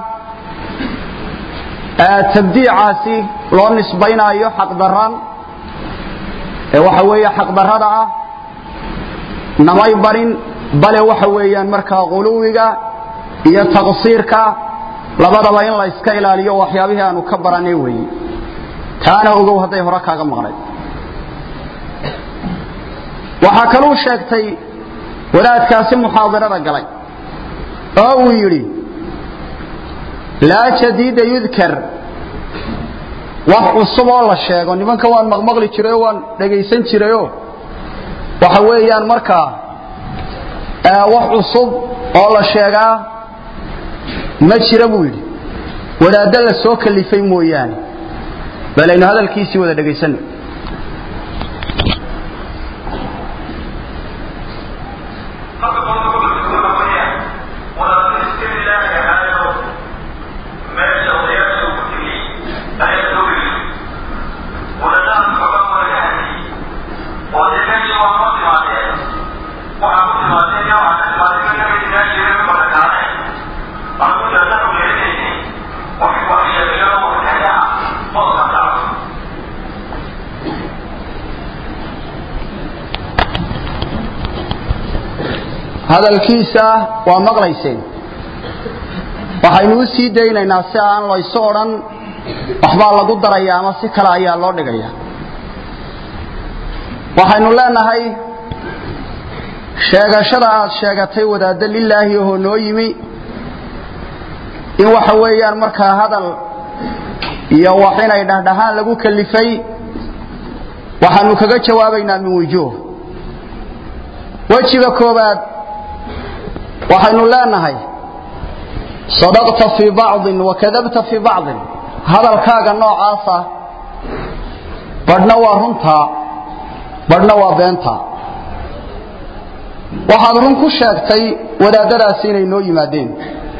tabdiicaasi loo nisbaynaayo xaqdaran ee waxa weeye xaqdarrada ah namay barin bale waxa weeyaan markaa quluwiga iyo taqsiirka labadaba in la iska ilaaliyo waxyaabihii aanu ka baranay weeye taana ogow hadday hore kaaga maqnayd waxaa kaluu sheegtay wadaadkaasi muxaadirada galay oo uu yidhi laa jadiida yudkar wax cusub oo la sheego nimanka waan maqmaqli jirayoo waan dhegaysan jirayoo waxa weeyaan markaa wax cusub oo la sheegaa ma jira buu yidhi wadaaddo la soo kalifay mooyaane balaynu hadalkiisii wada dhegaysanno hadalkiisa waa maqlayseen waxaynu u sii daynaynaa si aan laysu odhan waxbaa lagu daraya ama si kale ayaa loo dhigaya waxaynu leenahay sheegashada aad sheegatay wadaaddo lilaahi ohoo noo yimi in waxa weeyaan markaa hadal iyo wax inay dhahdhahaan lagu kalifay waxaanu kaga jawaabaynaa min wujuuh wejiga koobaad waxaynu leenahay sadaqta fii bacdin wakadabta fii bacdin hadalkaaga noocaasa badhna waa runtaa badhna waa beentaa waxaad run ku sheegtay wadaadadaasi inay noo yimaadeen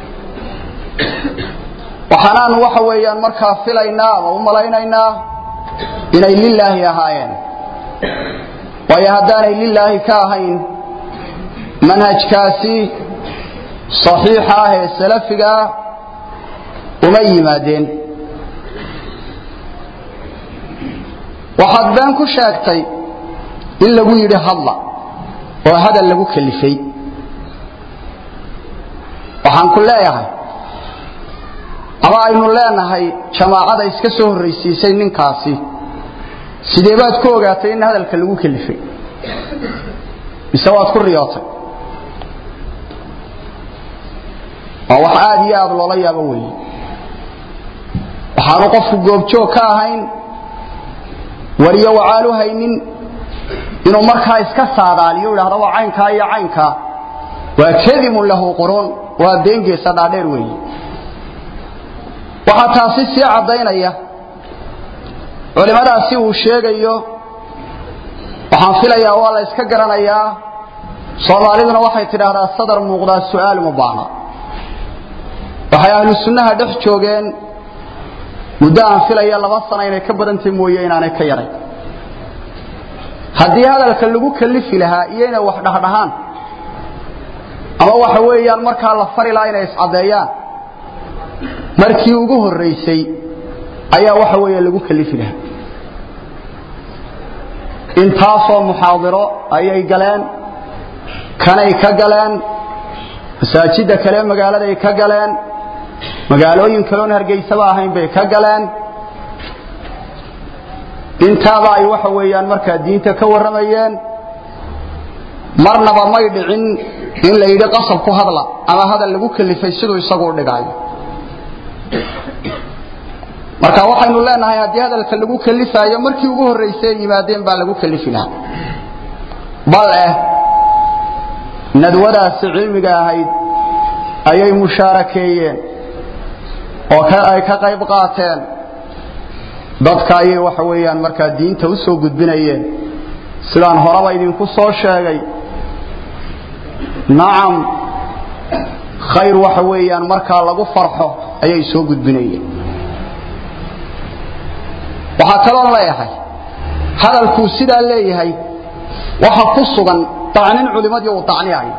waxaanaanu waxa weeyaan markaa filaynaa ama u malaynaynaa inay lilaahi ahaayeen waayo haddaanay lilaahi ka ahayn manhajkaasi saxiixa ah ee salafigaa uma yimaadeen waxaad been ku sheegtay in lagu yidhi hadla oo hadal lagu kalifay waxaan ku leeyahay ama aynu leenahay jamaacada iska soo horraysiisay ninkaasi sidee baad ku ogaatay in hadalka lagu kalifay mise waad ku riyootay waa wax aad iyo aad loola yaabo weeye waxaanu qofku goobjoog ka ahayn wariyo wacaalu haynin inuu markaa iska saadaaliyo idhahdo waa caynkaa iyo caynkaa waa kadimun lahu quruun waa beengeesa dhaadheer weeye waxaa taasi sii caddaynaya culimmadaasi uu sheegayo waxaan filayaa waa la iska garanayaa soomaaliduna waxay tidhaahdaa sadar muuqdaa su'aal uma baahna waxay ahlu sunnaha dhex joogeen muddo aan filaya laba sana inay ka badantay mooye inaanay ka yarayn haddii hadalka lagu kalifi lahaa iyo inay wax dhahdhahaan ama waxa weeyaan markaa la fari lahaa inay iscaddeeyaan markii ugu horraysay ayaa waxa weeye lagu kalifi lahaa intaasoo muxaadiro ayay galeen kanay ka galeen masaajidda kale magaaladay ka galeen magaalooyin kaloon hargeysaba ahayn bay ka galeen intaaba ay waxa weeyaan markaa diinta ka warramayeen marnaba may dhicin in la yidhi qasab ku hadla ama hadal lagu kalifay siduu isagu u dhigaayo marka waxaynu leenahay haddii hadalka lagu kalifaayo markii ugu horraysay ay yimaadeen baa lagu kalifi lahaa bal eh nadwadaasi cilmiga ahayd ayay mushaarakeeyeen oo ay ka qayb qaateen dadka ayay waxa weeyaan markaa diinta u soo gudbinayeen sidaan horeba idinku soo sheegay nacam khayr waxa weeyaan markaa lagu farxo ayay soo gudbinayeen waxaa kaloon leeyahay hadalkuu sidaa leeyahay waxa ku sugan dacnin culimadii uu dacniyayo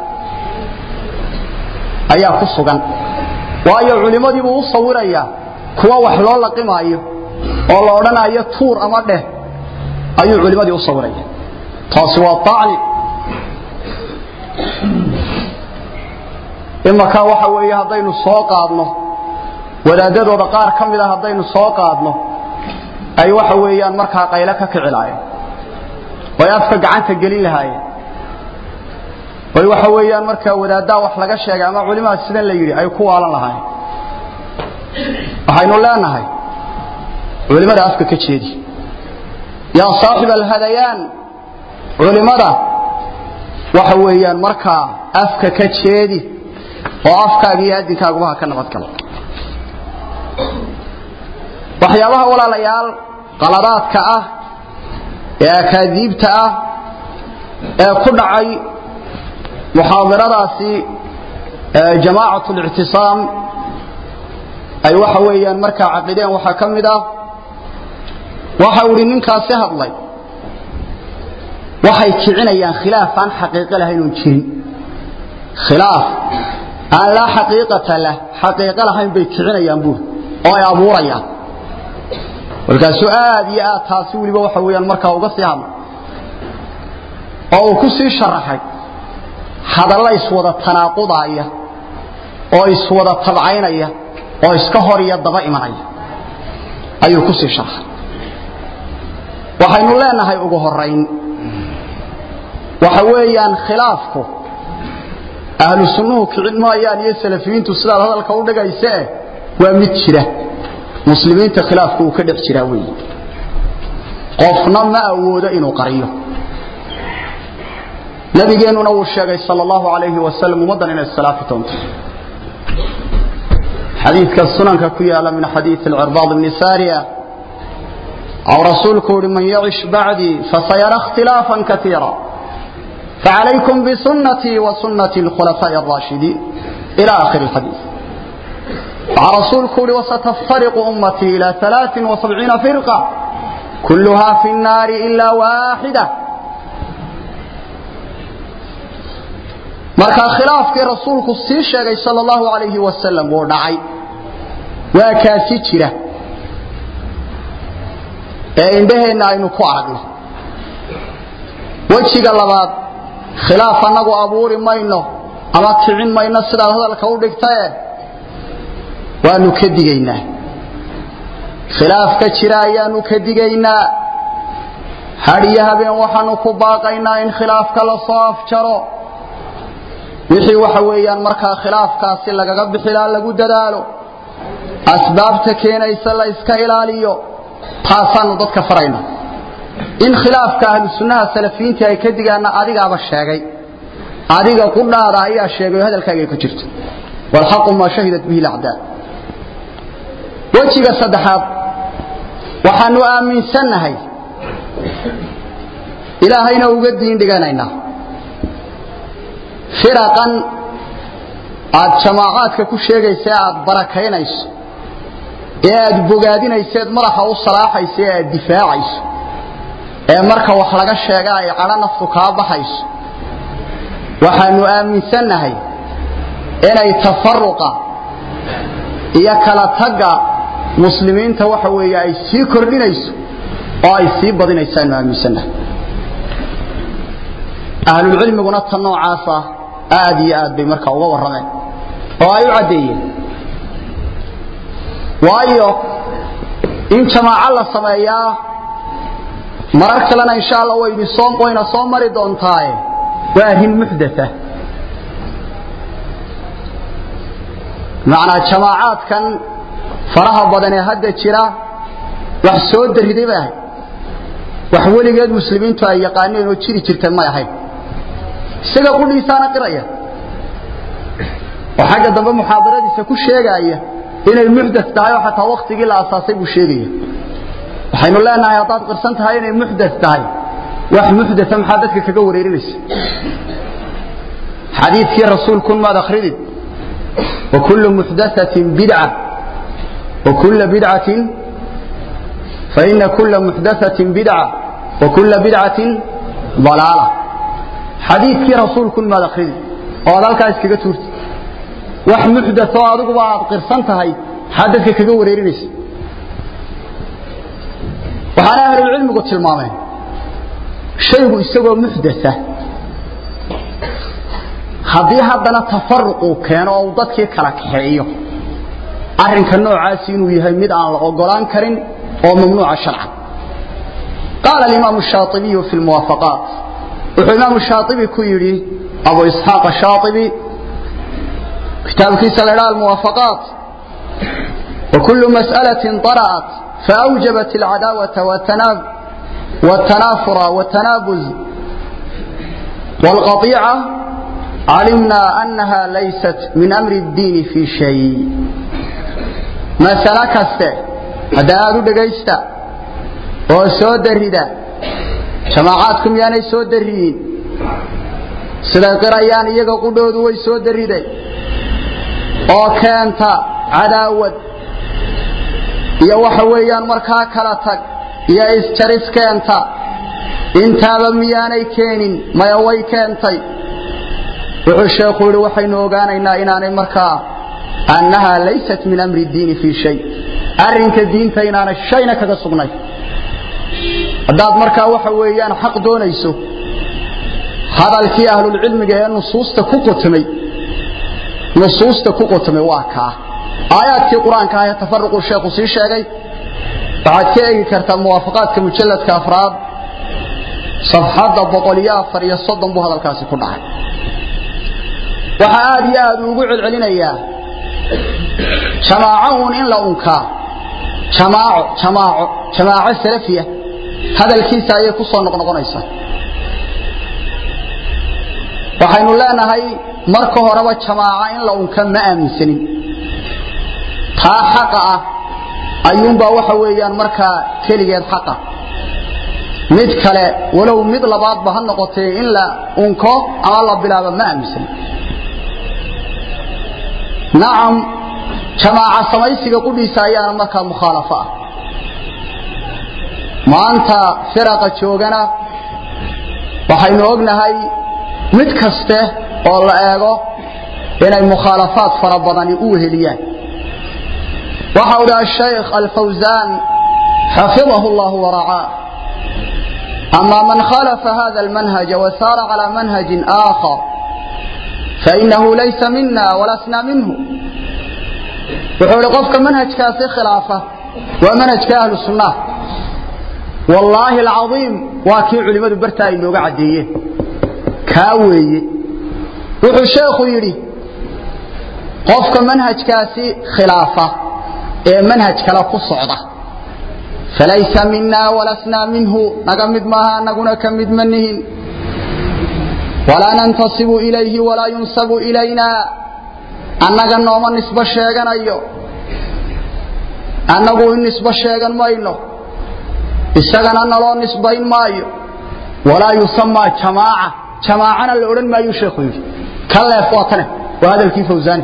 ayaa ku sugan waayo culimadii buu u sawirayaa kuwa wax loo laqimaayo oo la odhanayo tuur ama dheh ayuu culimadii u sawiraya taasi waa dacni imakaa waxa weeye haddaynu soo qaadno wadaadadooda qaar ka mida haddaynu soo qaadno ay waxa weeyaan markaa qayle ka kici lahaayeen oy afka gacanta gelin lahaayeen oy waxa weeyaan markaa wadaaddaa wax laga sheegay ama culimaa sidan la yidhi ay ku waalan lahaayeen waxaynu leenahay culimada afka ka jeedi yaa saaxib alhadayaan culimada waxa weeyaan markaa afka ka jeedi oo afkaaga iyo adinkaaguba ha ka nabadgalo waxyaabaha walaalayaal qaladaadka ah ee akaadiibta ah ee ku dhacay muxaadaradaasi jamaacat اlictisaam ay waxa weeyaan markaa caqideen waxaa ka mid ah waxa uu ihi ninkaasi hadlay waxay kicinayaan khilaaf aan xaqiiqo lahayn oon jirin khilaaf aan laa xaqiiqata lah xaqiiqo lahayn bay kicinayaan buuri oo ay abuurayaan markaasuu aad iyo aad taasi weliba waxa weeyaan markaa uga sii hadlay oo uu ku sii sharaxay hadalla iswada tanaaqudaaya oo iswada tabcaynaya oo iska hor iyo daba imanaya ayuu ku sii sharaxay waxaynu leenahay ugu horayn waxa weeyaan khilaafku ahlu sunnuhu kicin maayaan iyo salafiyiintu sidaad hadalka u dhigaysee waa mid jira muslimiinta khilaafku uu ka dhex jiraa weeye qofna ma awoodo inuu qariyo nabigeennuna wuu sheegay sal allahu alayhi wasalam ummaddan inay iskhilaafi doonto xadiidka sunanka ku yaala min xadiidi alcirbaad bni saariya أو رسولك لمن يعش بعدي فسيرى اختلافا كثيرا فعليكم بسنتي وسنة الخلفاء الراشدين إلى آخر الحديث رسولك وستفترق أمتي إلى ثلاث وسبعين فرقة كلها في النار إلا واحدة marka khilaafkii rasuulku sii sheegay sallallahu alayhi wasallam oo dhacay waa kaasi jira ee indhaheenna aynu ku aragno wejiga labaad khilaaf annagu abuuri mayno ama kicin mayno sidaad hadalka u dhigtae waanu ka digaynaa khilaafka jira ayaanu ka digaynaa hadhiyo habeen waxaanu ku baaqaynaa in khilaafka la soo afjaro wixii waxa weeyaan markaa khilaafkaasi lagaga bixilaa lagu dadaalo asbaabta keenaysa la iska ilaaliyo taasaanu dadka farayna in khilaafka ahlu sunnaha salafiyiinta ay ka digaana adigaaba sheegay adiga qudhaada ayaa sheegay oo hadalkaaga ay ku jirto walxaqu maa shahidat bihi lacdaa wejiga saddexaad waxaanu aaminsannahay ilaahayna uga diin dhiganaynaa firaqan aad jamaacaadka ku sheegaysa aad barakaynayso ee aad bogaadinayseed madaxa u salaaxayso ee aad difaacayso ee marka wax laga sheega ay cadho naftu kaa baxayso waxaanu aaminsannahay inay tafaruqa iyo kala tagga muslimiinta waxa weeye ay sii kordhinayso oo ay sii badinaysaanu aaminsannahay ahlulcilmiguna ta noocaasa aad iyo aad bay markaa uga warrameen oo ay u caddeeyeen waayo in jamaaco la sameeyaa marar kalena insha alla waydi soo wayna soo mari doontaaye waa arrin muxdatha macnaa jamaacaadkan faraha badan ee hadda jira wax soo dariday bay ahayd wax weligeed muslimiintu ay yaqaaneen oo jiri jirta may ahayn isaga qudhiisaana qiraya oo xagga dambe muxaadaradiisa ku sheegaaya inay muxdas tahay oo xataa waktigii la asaasay buu sheegaya waxaynu leenahay haddaad qirsan tahay inay muxdas tahay wax muxdasa maxaa dadka kaga wareerinaysa xadiidkii rasuulkun maad akridid وكل محدثة بدعة وكل بدعة فإن كل محدثة بدعة وكل بدعة ضلالة حديث كي رسول كل ما دخل وذلك اسكي تورتي wax muxdath oo adigu aad qirsan tahay xadadka kaga wareerinaysa waxaana ahlul cilmigu tilmaameen shaygu isagoo muxdatha haddii haddana tafaruq uu keeno oo uu dadkii kala kaxeeyo arrinka noocaasi inuu yahay mid aan la ogolaan karin oo mamnuuca sharcan qaala alimaamu shaaibiyu fi lmuwaafaqaat wuxuu imaamu shaaibi ku yidhi abu isxaaq shaaibi kitaabkiisa la idhaha almuwaafaqaat وكل مسألة طرأت فأوجبت العداوة والتنافر والتنابز والقطيعة علمنا أنها ليست من أمر الدين في شيء مسألة كسته هذا أدو دقيستا وسود الرداء جماعاتكم يعني سود الرين سيدا قرأيان يقا قدود ويسود الرداء وكانت عداوة iyo waxa weeyaan markaa kala tag iyo isjaris keenta intaaba miyaanay keenin maya way keentay wuxuu sheekhu yidhi waxaynu ogaanaynaa inaanay markaa annahaa laysat min amri diini fii shay arrinka diinta inaanay shayna kaga sugnay haddaad markaa waxa weeyaan xaq doonayso hadalkii ahlulcilmiga ee nusuusta ku qotamay nusuusta ku qotamay waa kaa aayaadkii qur-aanka ah ee tafaruquu sheekhu sii sheegay waxaad ka eegi kartaa muwaafaqaadka mujalladka afraad safxadda boqol iyo afar iyo soddon buu hadalkaasi ku dhacay waxaa aada iyo aada ugu celcelinayaa jamaaco uun in la unkaa jamaaco jamaaco jamaaco salafiya hadalkiisa ayay ku soo noqnoqonaysaa waxaynu leenahay marka horeba jamaaco in la unka ma aaminsanin taa xaqa ah ayuunbaa waxa weeyaan markaa keligeed xaqa mid kale walow mid labaadba ha noqotee in la unko ama la bilaabo ma aaminsan nacam jamaaca samaysiga qudhiisa ayaana markaa mukhaalafo ah maanta firaqa joogana waxaynu ognahay mid kaste oo la eego inay mukhaalafaad fara badani u weheliyaan waxa u dhaha shaykh alfawzan xafidahu llah waracaa ama man khalafa hada almanhaja wasaara calى manhaji aakhar fainahu laysa mina walasna minhu wuxuu ihi qofka manhajkaasi khilaafa waa manhajka ahlu sunnah wallaahi alcaiim waa kii culimmadu bartaa ay nooga caddeeyeen kaa weeye wuxuu sheekhu yidhi qofka manhajkaasi khilaafa ee manhaj kale ku socda falaysa mina walasnaa minhu naga mid maaha anaguna ka mid ma nihin walaa nantasibu ilayhi walaa yunsabu ilayna annaga nooma nisbo sheeganayo annagu in nisbo sheegan mayno isagana naloo nisbayn maayo walaa yusamaa jamaaca jamaacana la odhan maayuu sheekhu yidhi ka leef waa tane waa hadalkii fawsaani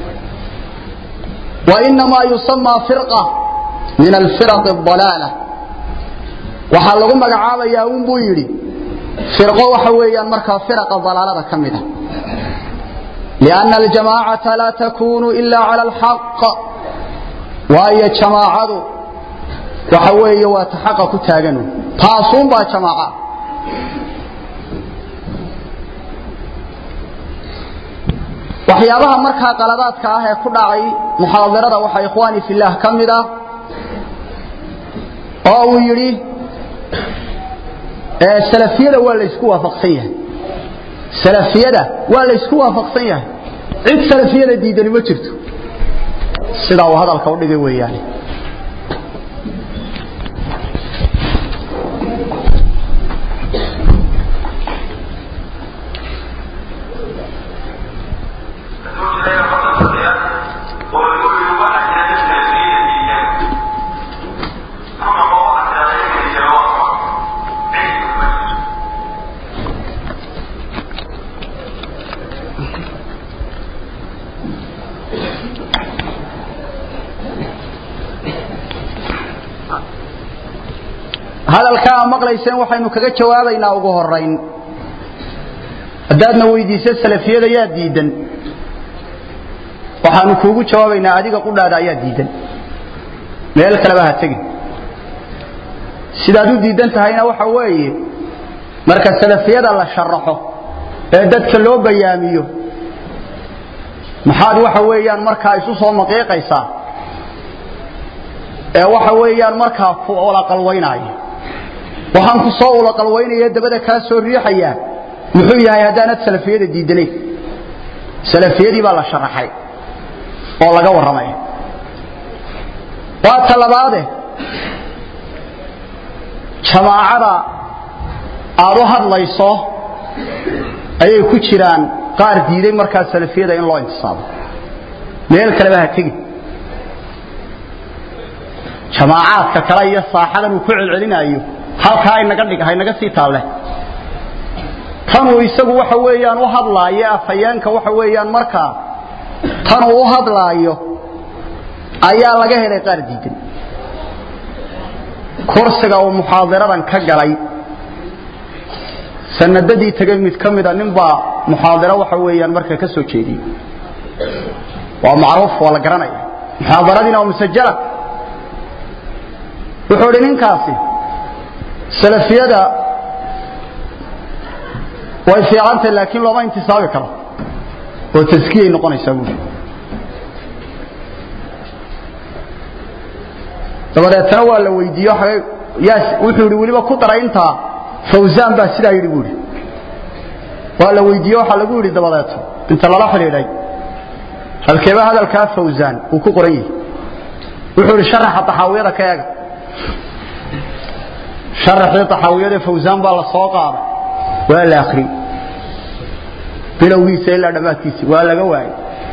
وإنما يسمى فرقة من الفرق الضلالة waxaa lagu magacaabaya un buu yidhi firqo waxa weeyaan markaa firaqa dalaalada ka mida لأن الجماعة لا تكون إلا على الحق waayo jamaacadu waxa weeye waa ta xaqa ku taagan taasuun baa jamaaca waxyaabaha markaa qaladaadka ah ee ku dhacay muxaadarada waxaa ikhwaani fillaah ka mid ah oo uu yidhi salafiyada waa laysku waafaqsan yahay salafiyada waa laysku waafaqsan yahay cid salafiyada diidani ma jirto sidaa uu hadalka u dhigay weeyaane hadalkaa aa maqlayseen waxaynu kaga jawaabaynaa ugu horayn haddaadna weydiiso salafiyada yaa diidan waxaanu kuugu jawaabaynaa adiga qudhaada ayaa diidan meel kaleba ha tegin sidaad u diidan tahayna waxa weeye marka salafiyada la sharaxo ee dadka loo bayaamiyo maxaad waxa weeyaan markaa isu soo maqiiqaysaa ee waxa weeyaan markaa ku ulaqalwaynaaya waxaan ku soo ulaqalwaynaya dabada kaa soo riixayaa muxuu yahay haddaanad salafiyada diidanayn salafiyadii baa la sharaxay oo laga warramaya waa talabaade jamaacada aad u hadlayso ayay ku jiraan qaar diiday markaa salafiyada in loo intisaabo meel kaleba ha tegin jamaacaadka kale iyo saaxadan uu ku celcelinaayo halkaa inaga dhig haynaga sii taalle tanuu isagu waxa weeyaan u hadlaayo afhayeenka waxa weeyaan markaa tanuu u hadlaayo ayaa laga helay qaar diidan kursiga uu muxaadiradan ka galay sanadadii tegay mid ka mida ninbaa muxaadiro waxa weeyaan marka ka soo jeediyey waa macruuf waa la garanaya muxaadaradiina waa musajala wuxuu idhi ninkaasi salafiyada way fiicantahy laakiin looma intisaabi karo oo taskiyay noqonaysaa buuri dabadeetana waa la weydiiyo wuxuu yidhi weliba ku daray intaa fawsaan baa sidaa yidhi buuri waa la weydiiye waxaa lagu yidhi dabadeeto inta lala xidhiidhay halkeeba hadalkaa fawsaan uu ku qoran yahay wuxuu yidhi sharaxa taxaawiyada ka eega sharaxii taxaawiyada fawsaan baa la soo qaaday waa la akhriyey bilowgiisa ilaa dhammaadkiisa waa laga waayey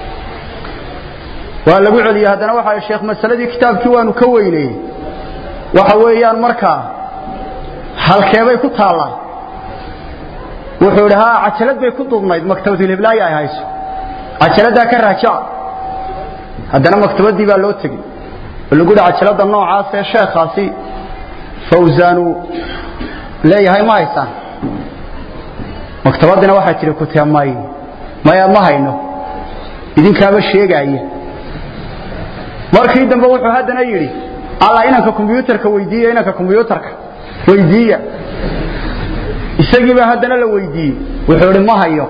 waa lagu celiyey haddana waxa sheekh masaladii kitaabkii waanu ka weyneeyey waxa weeyaan markaa halkeebay ku taallaa wuxuu idhi haa cajalad bay ku duubnayd maktabadulhiblaayi ay hayso cajaladdaa ka raajaca haddana maktabadii baa loo tegey oo lagu yidhi cajalada noocaas ee sheekhaasi fawsaanu leeyahay ma haysaan maktabadina waxay tidhi kutee may maya ma hayno idinkaaba sheegaaya markii dambe wuxuu haddana yidhi alla inanka kombyuutarka weydiiya inanka kombyuutarka weydiiya isagiibaa haddana la weydiiyey wuxuu idhi ma hayo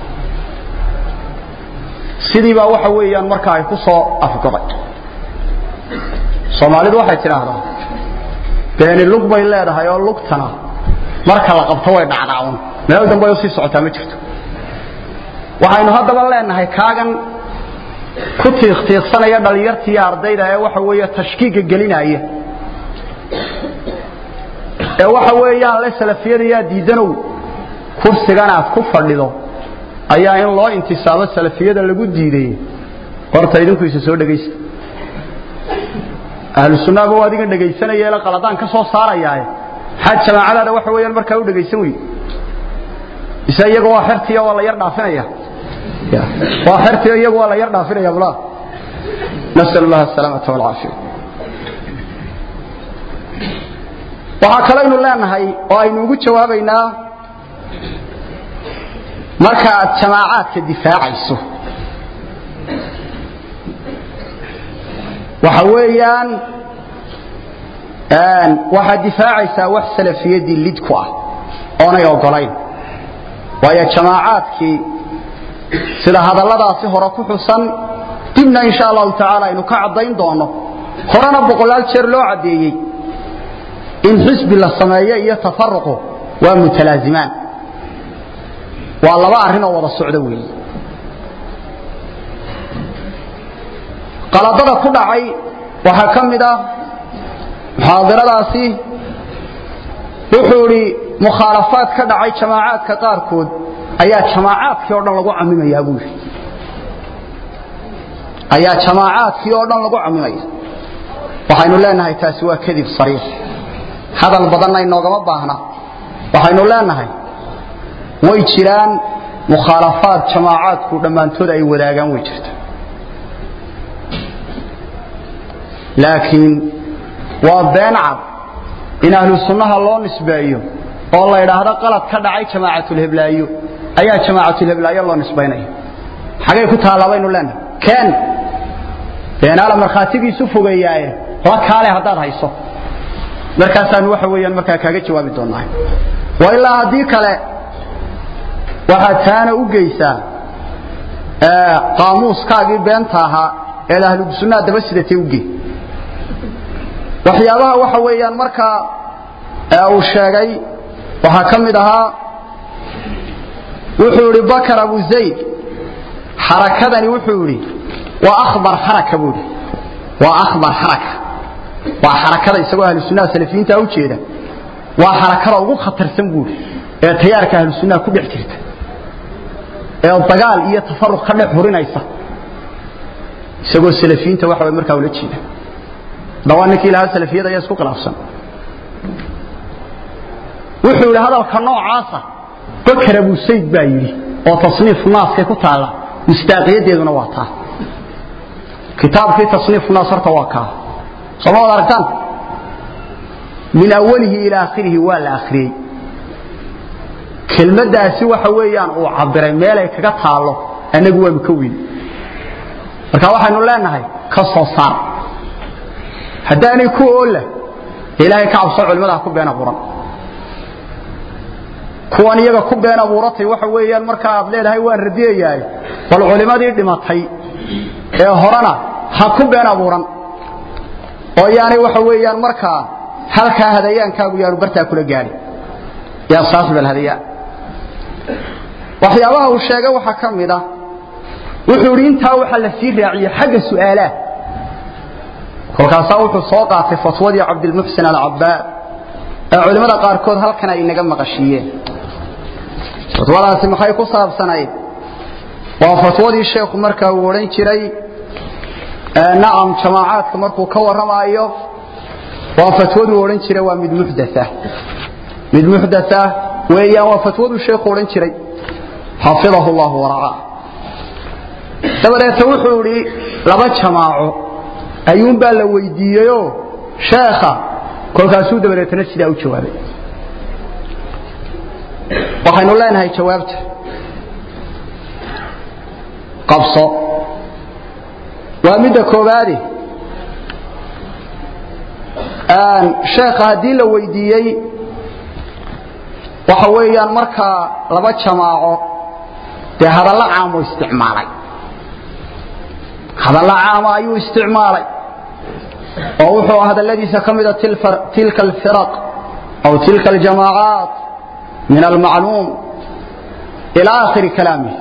sidiibaa waxa weeyaan marka ay ku soo afgoday soomaalidu waxay tidhaahdaa beeni lug bay leedahay oo lugtana marka la qabto way dhacdhaacun meel dambe ay usii socotaa ma jirto waxaynu haddaba leenahay kaagan ku tiiqtiiqsanaya dhalinyartii ardayda ee waxa weeye tashkiiga gelinaya ee waxa weeyaan le salafiyada yaa diidanow kursigan aad ku fadhido ayaa in loo intisaabo salafiyada lagu diiday horta idinku isa soo dhegaysta ahlu sunnaaba waa adigan dhegaysanaya ila qaladaan ka soo saarayaaye xaad jamaacadaada waxa weeyaan markaa u dhegaysan wey ise iyaga waa xertiya waa la yar dhaafinaya waa xertiya iyagu waa la yar dhaafinaya bula nasal allah asalaamata walcaafiya waxaa kalaynu leenahay oo aynu ugu jawaabaynaa marka aad jamaacaadka difaacayso waxa weeyaan waxaad difaacaysaa wax salafiyadii lid ku ah oonay ogolayn waayo jamaacaadkii sida hadalladaasi hore ku xusan dibna insha allahu tacaala aynu ka caddayn doono horena boqolaal jeer loo caddeeyey in xisbi la sameeyo iyo tafaruqu waa mutalaazimaan waa laba arrin oo wada socdo weeye qaladada ku dhacay waxaa ka mid ah muxaadiradaasi wuxuu idhi mukhaalafaad ka dhacay jamaacaadka qaarkood ayaa jamaacaadkii oo dhan lagu camimayaa buu yidhi ayaa jamaacaadkii oo dhan lagu camimaya waxaynu leenahay taasi waa kadib sariix hadal badanna inoogama baahna waxaynu leenahay way jiraan mukhaalafaad jamaacaadku dhammaantood ay wadaagaan way jirta laakiin waa been cad in ahlu sunnaha loo nisbeeyo oo la idhaahdo qalad ka dhacay jamaacatlheblaayo ayaa jamaacatlheblaayo loo nisbaynaya xagay ku taallaa baynu leenahay keen beenaala markhaatigiisu fogeeyaaye la kaale haddaad hayso markaasaanu waxa weeyaan markaa kaaga jawaabi doonaa wa ilaa haddii kale waxaad taana u geysaa qaamuuskaagii beenta ahaa eed ahlusunnaha daba sidatay ugey waxyaabaha waxa weeyaan markaa uu sheegay waxaa ka mid ahaa wuxuu idhi bakar abu zayd xarakadani wuxuu idhi waa akhbar xaraka buu idhi waa akhbar xaraka waa xarakada isagoo ahlusunnaha salafiyiinta u jeeda waa xarakada ugu khatarsan buu idhi ee tayaarka ahlusunnaha ku dhex jirta ee dagaal iyo tafaruq ka dhex hurinaysa isagoo salafiyiinta waxa way markaa ula jeeda dawaa ninkii lahaa salafiyada ayaa isku khilaafsan wuxuu yidhi hadalka noocaasa bakar abu sayd baa yidhi oo tasniif naaskay ku taalla mustaaqiyadeeduna waa taa kitaabkii tasniif naas horta waa kaa sooma wad aragtaan min awalihi ilaa akhirihi waa la akhriyey kelmaddaasi waxa weeyaan uu cabiray meelay kaga taallo annagu waanu ka weyn marka waxaynu leenahay ka soo saar haddaanay ku oolla ilaahay ka cabso culimmada ha ku been abuuran kuwan iyaga ku been abuuratay waxa weeyaan marka aad leedahay waan radiyayaay bal culimmadii dhimatay ee horena ha ku been abuuran oo yaanay waxa weeyaan markaa halkaa hadayaankaagu yaanu bartaa kula gaadhin yaa saasib alhadayaa waxyaabaha uu sheegay waxaa ka mid ah wuxuu idhi intaa waxaa la sii raaciyey xagga su'aalaha kolkaasaa wuxuu soo qaatay fatwadii cabdilmuxsin alcabaad ee culimmada qaarkood halkan ay inaga maqashiiyeen fatwadaasi maxay ku saabsanayd waa fatwadii sheekhu markaa uu odhan jiray nacam jamaacaadka markuu ka warramaayo waa fatwaduu odhan jiray waa mid muxdaa mid muxdaa weeyaan waa fatwaduu sheekhu odhan jiray xafidahu llahu waracaa dabadeeta wuxuu idhi laba jamaaco ayuunbaa la weydiiyeyoo sheekha kolkaasuu dabadeetana sidaa u jawaabay waxaynu leenahay jawaabta qabso waa midda koobaade sheekha haddii la weydiiyey waxa weeyaan markaa laba jamaaco dee hadallo caamo isticmaalay hadallo caama ayuu isticmaalay oo wuxuu hadalladiisa ka mida tilka alfiraq aw tilka aljamaacaat min almacluum ila aakhiri kalaamih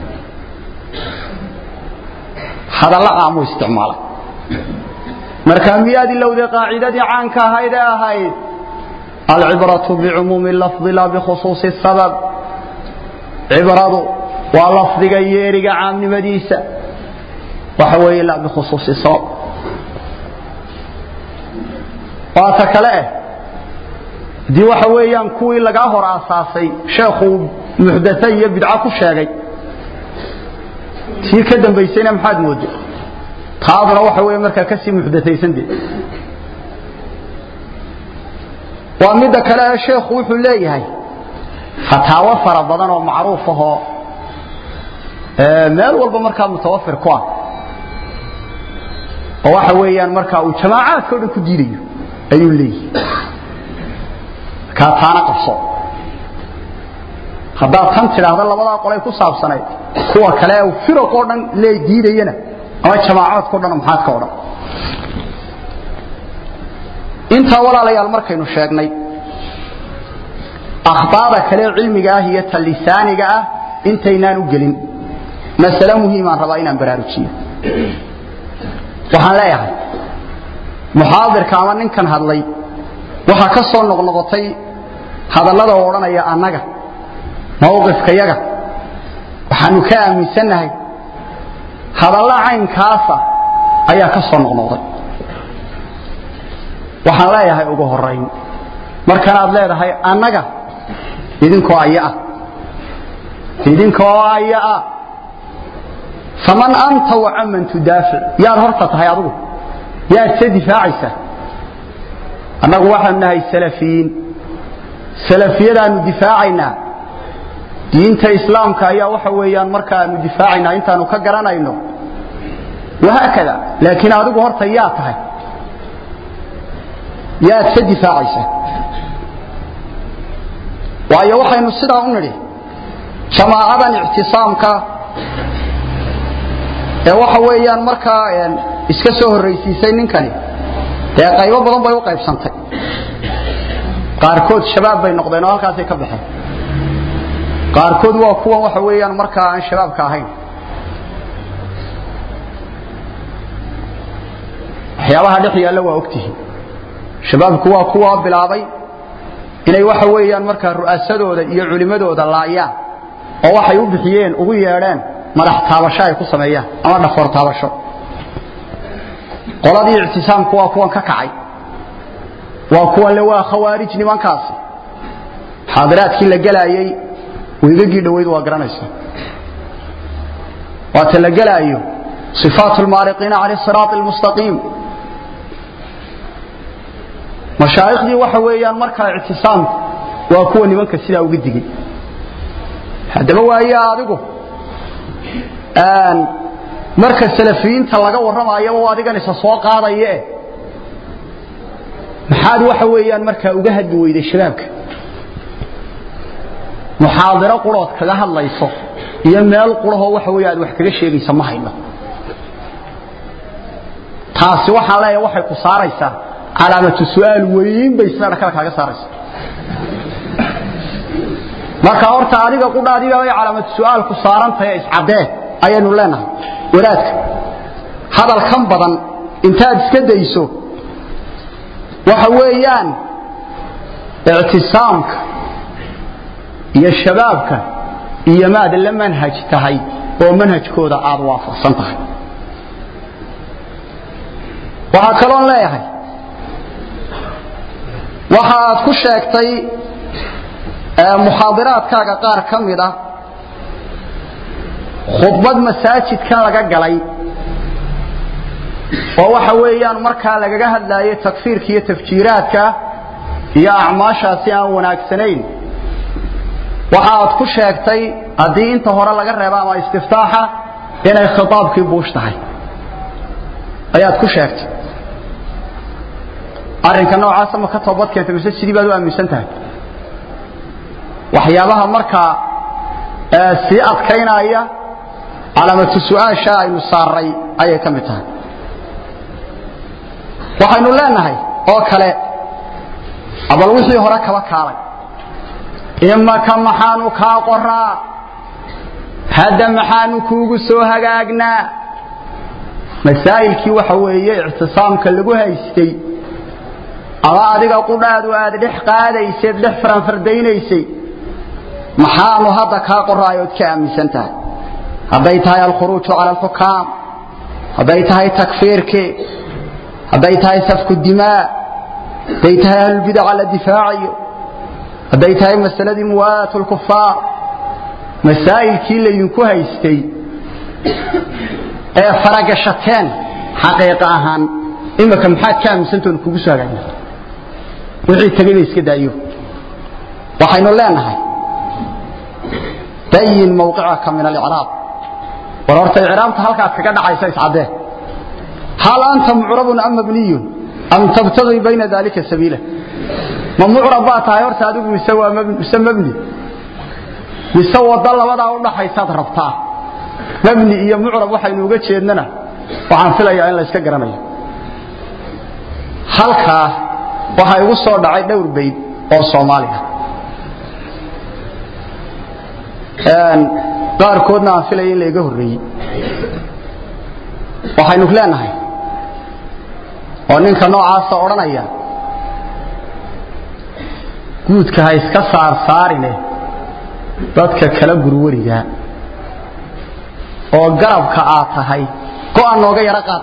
hadallo caamuu isticmaalay markaa miyaad ilowday qaacidadii caanka ahayd ee ahayd alcibratu bicumuumi lafdi laa bikhusuusi sabab cibradu waa lafdiga yeeriga caamnimadiisa waxa weeye laa bikhusuusi sabab waata kale eh haddii waxa weeyaan kuwii lagaa hor aasaasay sheekhuu muxdaa iyo bidco ku sheegay tii ka dambaysayna maxaad mooda taaduna waxa wey markaa kasii muxdataysande waa midda kale ee sheekhu wuxuu leeyahay fataawo fara badan oo macruuf ahoo meel walba markaa mutawafir ku ah oo waxa weeyaan markaa uu jamaacaadka o dhan ku diidayo ayuu leeyahay markaa taana qabso haddaad tan tidhaahda labadaa qolay ku saabsanayd kuwa kale firaqoo dhan lee diidayana ama jamaacaadkao dhan maxaad ka odhan intaa walaalayaal markaynu sheegnay akhbaada kale cilmiga ah iyo ta lisaaniga ah intaynaan u gelin masale muhiimaan rabaa inaan baraarujiyo waxaan leeyahay muxaadirka ama ninkan hadlay waxaa ka soo noqnoqotay hadallada oo odhanaya annaga mawqifkayaga waxaanu ka aaminsannahay hadalla caynkaasa ayaa ka soo noqnoqday waxaan leeyahay ugu horayn markanaad leedahay annaga idinkoo ayaah idinkoo ayaah faman anta wacaman tudaafic yaad horta tahay adigu yaad se difaacaysaa annagu waxaanu nahay salafiyiin salafiyadaanu difaacaynaa diinta islaamka ayaa waxa weeyaan markaanu difaacaynaa intaanu ka garanayno wahaakada laakiin adigu horta yaa tahay yaad ka difaacaysa waayo waxaynu sidaa u nidhi jamaacadan ictisaamka ee waxa weeyaan markaa iska soo horraysiisay ninkani dee qaybo badan bay u qaybsantay qaarkood shabaab bay noqdeen oo halkaasay ka baxeen qaarkood waa kuwan waxa weeyaan markaa aan shabaabka ahayn waxyaabaha dhex yaalla waa ogtihiin shabaabku waa kuwa bilaabay inay waxa weeyaan markaa ru'aasadooda iyo culimadooda laayaan oo waxay u bixiyeen ugu yeedheen madax taabasho ay ku sameeyaan ama dhafoor taabasho qoladii ictisaamku waa kuwan ka kacay waa kuwan le waa khawaarij nimankaasi xaadiraadkii la gelaayey weygagii dhoweyd waa garanaysaa waata la gelaayo صفاaت الmaariqiina عalى الصراaط المستقيim mashaaiكhdii waxa weeyaan markaa اctisaamku waa kuwa nimanka sidaa uga digay haddaba waaye adigu marka salafiyiinta laga warramayaba adigan isa soo qaadaye maxaad waxa weeyaan markaa uga hadli weyday shabaabka muxaadiro qurood kaga hadlayso iyo meel qurahoo waxa wey aad wax kaga sheegaysa ma hayno taasi waxaan leeyahay waxay ku saaraysaa calaamatu su'aal weyn bay sida dhakada kaaga saaraysaa marka horta adiga qudhaadiga ay calaamatu su'aal ku saarantahay iscadee ayaynu leenahay wadaadka hadalkan badan intaad iska dayso waxa weeyaan ictisaamka iyo shabaabka iyo maad la manhaj tahay oo manhajkooda aad waafaqsan tahay waxaa kaloon leeyahay waxa aad ku sheegtay muxaadiraadkaaga qaar ka mid ah khudbad masaajidkan laga galay oo waxa weeyaan markaa lagaga hadlaayo takfiirka iyo tafjiiraadka iyo acmaashaasi aan wanaagsanayn waxa aad ku sheegtay haddii inta hore laga reebo ama istiftaaxa inay khitaabkii buush tahay ayaad ku sheegtay arrinka noocaasa ma ka toobad keentay mise sidii baad u aaminsan tahay waxyaabaha markaa sii adkaynaya calaamatu su-aasha aynu saaray ayay ka mid tahay waxaynu leenahay oo kale abal wixii hore kaba kaalay imaka maxaanu kaa qoraa hadda maxaanu kuugu soo hagaagnaa masaa'ilkii waxa weeye ictisaamka lagu haystay ama adiga qudhaadu aad dhex qaadayseed dhex faranfardaynaysay maxaanu hadda kaa qoraayood ka aaminsan tahay hadday tahay alkhuruuju cala alxukaam hadday tahay takfiirkii hadday tahay safku dimaa hadday tahay ahlulbidaca la difaacayo hadday tahay masaladii muwaalaat lkufaar masaa'ilkii laydinku haystay ee faragashateen xaqiiqa ahaan imika maxaad ka aaminsantoon kugu soo hagaagna wixii tegayba iska daayo waxaynu leenahay bayin mawqicaka min alicraab war horta icraabta halkaad kaga dhacaysa iscaddee hal anta mucrabun am mabniyun am tabtagii bayna dalika sabiila ma mucrab baa tahay horta adigu mise waa mise mabni mise waddo labadaa u dhaxaysaad rabtaa mabni iyo mucrab waxaynu uga jeednana waxaan filayaa in la iska garanayo halkaa waxaa igu soo dhacay dhowr bayd oo soomaaliya qaarkoodna aan filaya in laiga horreeyey waxaynu leenahay oo ninka noocaasa odhanaya guudka ha iska saarsaarine dadka kala gurwarigaa oo garabka aad tahay go'an nooga yaro qaad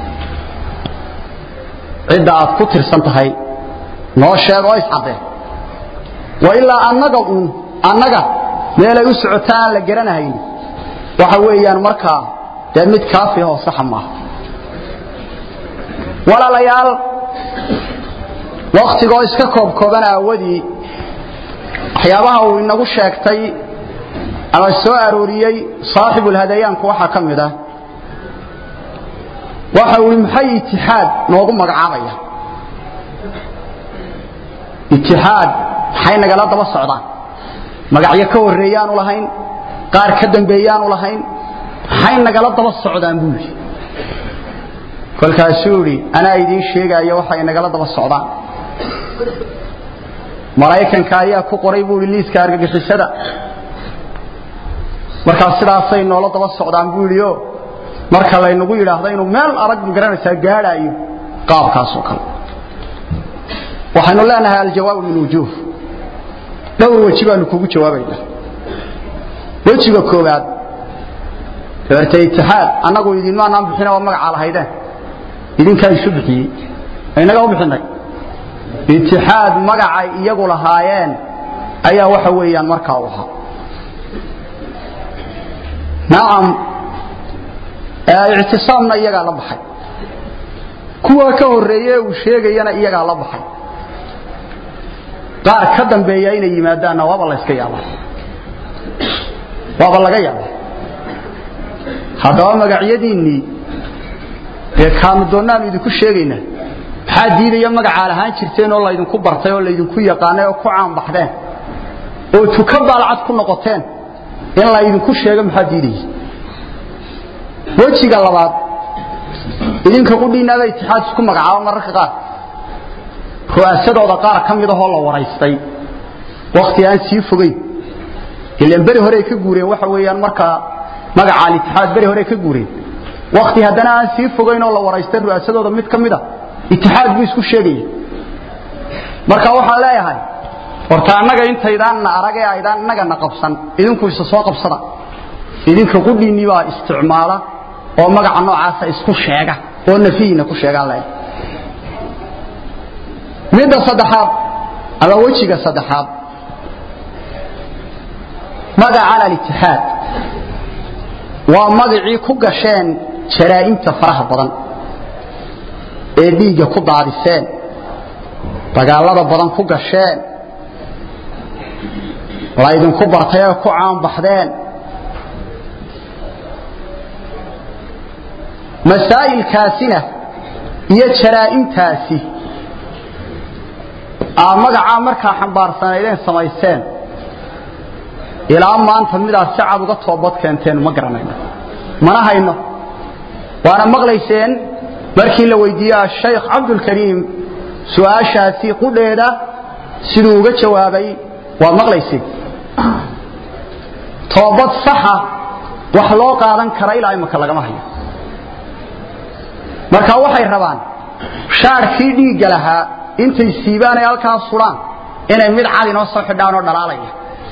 cidda aad ku tirsan tahay noo sheeg oo iscaddee wa ilaa annaga uun annaga meelay u socota aan la garanahayn waxa weeyaan markaa dee mid kaafi oo saxa maaha walaalayaal waktigoo iska koobkooban aawadii waxyaabaha uu inagu sheegtay ama soo arooriyey saaxibulhadayaanku waxaa ka mid ah waxa uu maxay itixaad noogu magacaabaya itixaad maxay nagala daba socdaan magacyo ka horreeyaanu lahayn qaar ka dambeeyaanu lahayn maxay nagala daba socdaan buu yidhi kolkaasuu idhi anaa idiin sheegaayo waxay nagala daba socdaan maraykanka ayaa ku qoray buu idhi liiska argagixisada markaas sidaasay noola daba socdaan buu yidhi o marka laynagu yidhaahdo inuu meel arag magaranaysaa gaadhaayo qaabkaasoo kale waxaynu leenahay aljawaabu min wujuuh dhowr weji baanu kugu jawaabaynaa wejiga koowaad dabeerte itixaad annagu idinmaanaan bixina waa magacaa lahaydeen idinkaa isu bixiyey inaga u bixinay itixaad magacay iyagu lahaayeen ayaa waxa weeyaan markaa u ahaa nacam ictisaamna iyagaa la baxay kuwa ka horreeye uu sheegayana iyagaa la baxay qaar ka dambeeya inay yimaadaanna waaba layska yaaba waaba laga yaaba haddaba magacyadiinnii dee kaanu doonaanu idinku sheegaynaa maxaa diidaya magacaa lahaan jirteen oo laydinku bartay oo laydinku yaqaanay oo ku caanbaxdeen oo tuka baalcad ku noqoteen in laydinku sheego maxaa diidaya wejiga labaad idinka qudhiinaaba itixaad isku magacaaba mararka qaar ru'aasadooda qaar ka mid ahoo la waraystay wakhti aan sii fogayn ilaan beri horey ka guureen waxa weeyaan markaa magaca alitixaad beri horey ka guureen wakhti haddana aan sii fogayn oo la waraystay ru'aasadooda mid ka mida itixaad buu isku sheegaya marka waxaan leeyahay horta annaga intaydaanna arag ee aydaan innagana qabsan idinku isa soo qabsada idinka qudhiinnii baa isticmaala oo magaca noocaasa isku sheega oo nafihiina ku sheegaan leeyahay midda saddexaad ama wejiga saddexaad magacan alitixaad waa magacii ku gasheen jaraa'imta faraha badan ee dhiigga ku daadiseen dagaallada badan ku gasheen laydinku bartay ee ku caanbaxdeen masaa'ilkaasina iyo jaraa'imtaasi aa magacaa markaa xambaarsanaydeen samayseen ilaa maanta midaad si cad uga toobad keenteen ma garanayno mana hayno waana maqlayseen markii la weydiiyey ashaykh cabdulkariim su'aashaasi qudheeda siduu uga jawaabay waad maqlayseen toobad saxa wax loo qaadan kara ilaa imaka lagama hayo marka waxay rabaan shaarkii dhiigga lahaa intay siibaan ay halkaa sudhaan inay mid cad inoo soo xidhaan oo dhalaalaya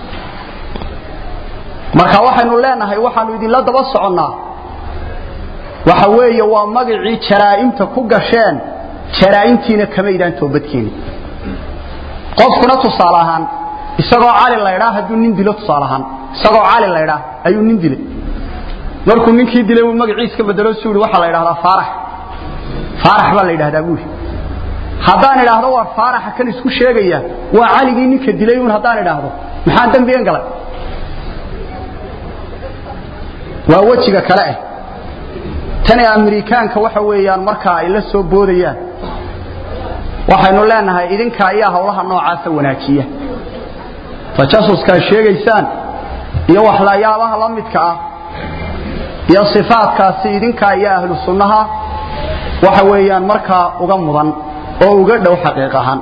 marka waxaynu leenahay waxaanu idinla daba soconnaa waxa weeye waa magacii jaraa'imta ku gasheen jaraa'imtiina kamaydaan toobadkeeni qofkuna tusaale ahaan isagoo cali laydhaa hadduu nin dilo tusaale ahaan isagoo cali laydhaa ayuu nin dilay markuu ninkii dilay uu magaciiska bedelo suu yidhi waxaa la yidhahdaa faarax faarax baa la yidhahdaa buuri haddaan idhaahdo waa faaraxa kan isku sheegaya waa caligii ninka dilay uun haddaan idhaahdo maxaan dembigan galay waa wejiga kale ah tani amerikaanka waxa weeyaan markaa ay la soo boodayaan waxaynu leenahay idinka ayaa hawlaha noocaasa wanaajiya tajasuskaad sheegaysaan iyo waxlayaabaha la midka ah iyo sifaadkaasi idinka iyo ahlu sunnaha waxa weeyaan markaa uga mudan oo uga dhow xaqiiq ahaan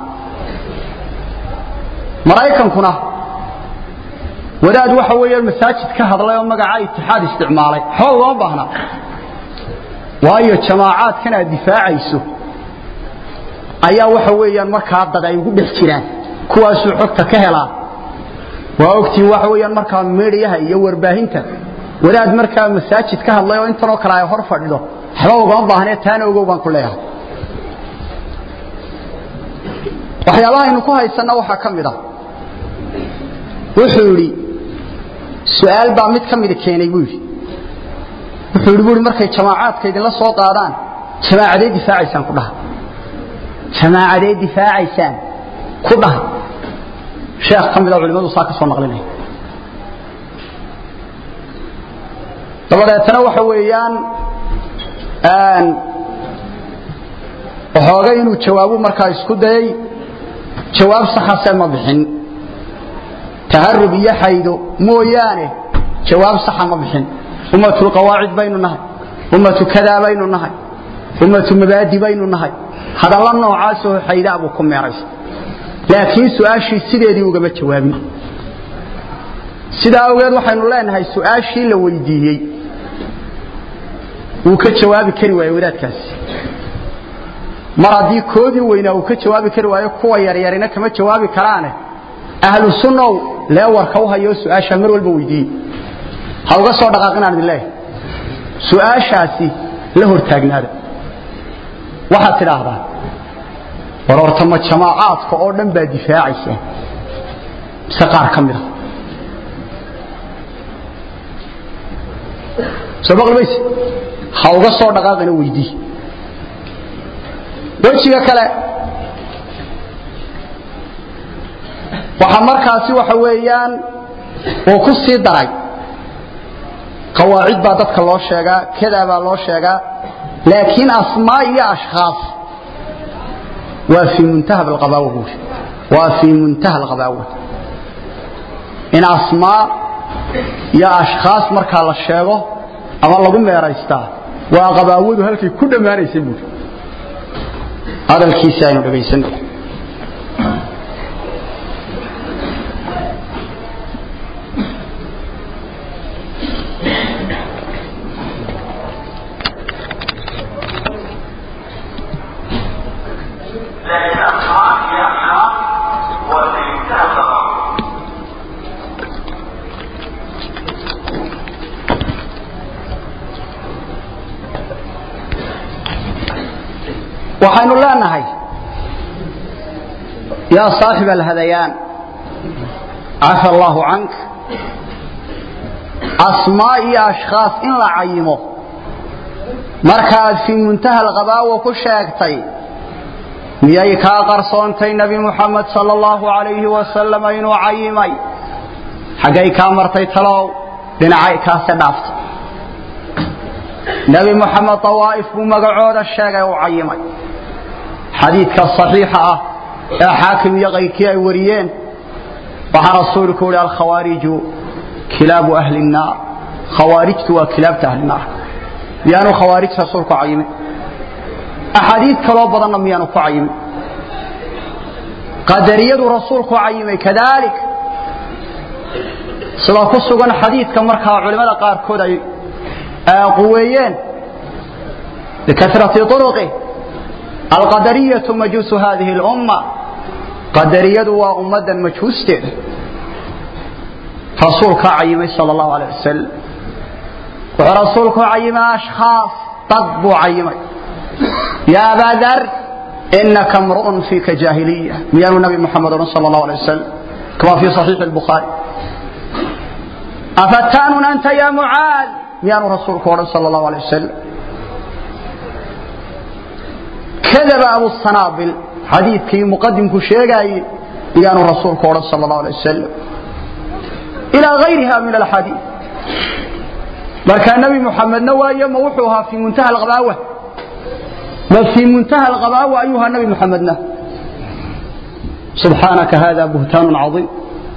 maraykankuna wadaad waxa weeyaan masaajid ka hadlay oo magaca itixaad isticmaalay waxba ugama baahna waayo jamaacaadkan aad difaacayso ayaa waxa weeyaan markaa dad ay ugu dhex jiraan kuwaasuu xogta ka helaa waa ogtiin waxa weeyaan markaa meedhiyaha iyo warbaahinta wadaad markaa masaajid ka hadlay oo intanoo kale ay hor fadhido waxba ugama baahnee taana ogow baan ku leeyahay waxyaabaha aynu ku haysanna waxaa ka mid ah wuxuu yidhi su-aal baa mid ka mida keenay buu yidhi wuxuu yidhi buui markay jamaacaadka idinla soo qaadaan jamaacadee difaacaysaan ku dhaha jamaacadeed difaacaysaan ku dhaha sheekh ka mida culimmadu saa ka soo naqlinaya dabadeetana waxa weeyaan waxoogay inuu jawaabu markaa isku dayay jawaab saxase ma bixin taharub iyo xaydo mooyaane jawaab saxa ma bixin ummatu qawaacid baynu nahay ummatu kadaa baynu nahay ummatu mabaadi baynu nahay hadalla noocaasoo xaydaa buu ku meeraysa laakiin su-aashii sideedii ugama jawaabin sidaa awgeed waxaynu leenahay su-aashii la weydiiyey wuu ka jawaabi kari waaye wadaadkaasi mar haddii koodii weynaa uu ka jawaabi kari waayo kuwa yaryarina kama jawaabi karaane ahlu sunnow leewarka u hayo su-aashaa mar walba weydiiyey ha uga soo dhaqaaqinaan idin leeyahay su-aashaasi la hortaagnaada waxaad tidhaahdaa war horta ma jamaacaadka oo dhan baa difaacaysa mise qaar ka mid a soo baqli mayse ha uga soo dhaqaaqina weydii wejiga kale waxa markaasi waxa weeyaan uu ku sii daray qawaacid baa dadka loo sheegaa kadaa baa loo sheegaa laakiin asmaa iyo ashkhaas waa fii muntaha alqabaawa buuri waa fii muntaha alqabaawa in asmaa iyo ashkhaas markaa la sheego ama lagu meeraystaa waa qabaawadu halkay ku dhammaanaysay buuri hadalkiisi aynu dhegaysanno waxaynu leenahay yaa saaxib alhadayaan cafa allaahu cank asmaa iyo ashkhaas in la cayimo markaad fii muntaha alqabaawa ku sheegtay miyay kaa qarsoontay nebi muxamed sal allahu alayhi wasalam inuu cayimay xaggay kaa martay talow dhinacay kaase dhaaftay nebi muxamed dawaa'if buu magacooda sheegay u cayimay xadiidka صaxiixa ah ee xaakim iyo kayrkii ay wariyeen waxaa rasuulku uhi alkhawaariju kilaabu ahli الnaar khawaarijtu waa kilaabta ahli naar miyaanu khawaarij rasuulku cayimin axaadiid kaloo badanna miyaanu ku cayimin qadariyadu rasuulku cayimay kadalik sida ku sugan xadiidka markaa culimmada qaarkood ay quweeyeen bikasrati uruqi alqadariyatu majuusu hadihi اlumma qadariyadu waa ummaddan majhuusteeda rasuulkaa cayimay sal اllahu alيه wasalam wuxuu rasuulku cayimay ashkhaas dad buu cayimay ya abaa dar inaka mru'un fiika jaahiliya miyaanu nabi muxamed odhan sal اllahu alيه wasalam kama fi صaxiixi اlbukhaari afattaanun anta ya mucaad miyaanu rasuulku odhan sal اllahu alيه wasalam kadaba abu sanaabil xadiidkii muqadimku sheegaaye miyaanu rasuulku odhan sal اllahu alيه wasalam ilaa gayriha min alxadiid markaa nebi muxamedna waayo ma wuxuu ahaa fii muntaha alqabaawa ma fii muntaha alqabaawa ayuu ahaa nebi muxamedna subxaanaka hada buhtaanu caiim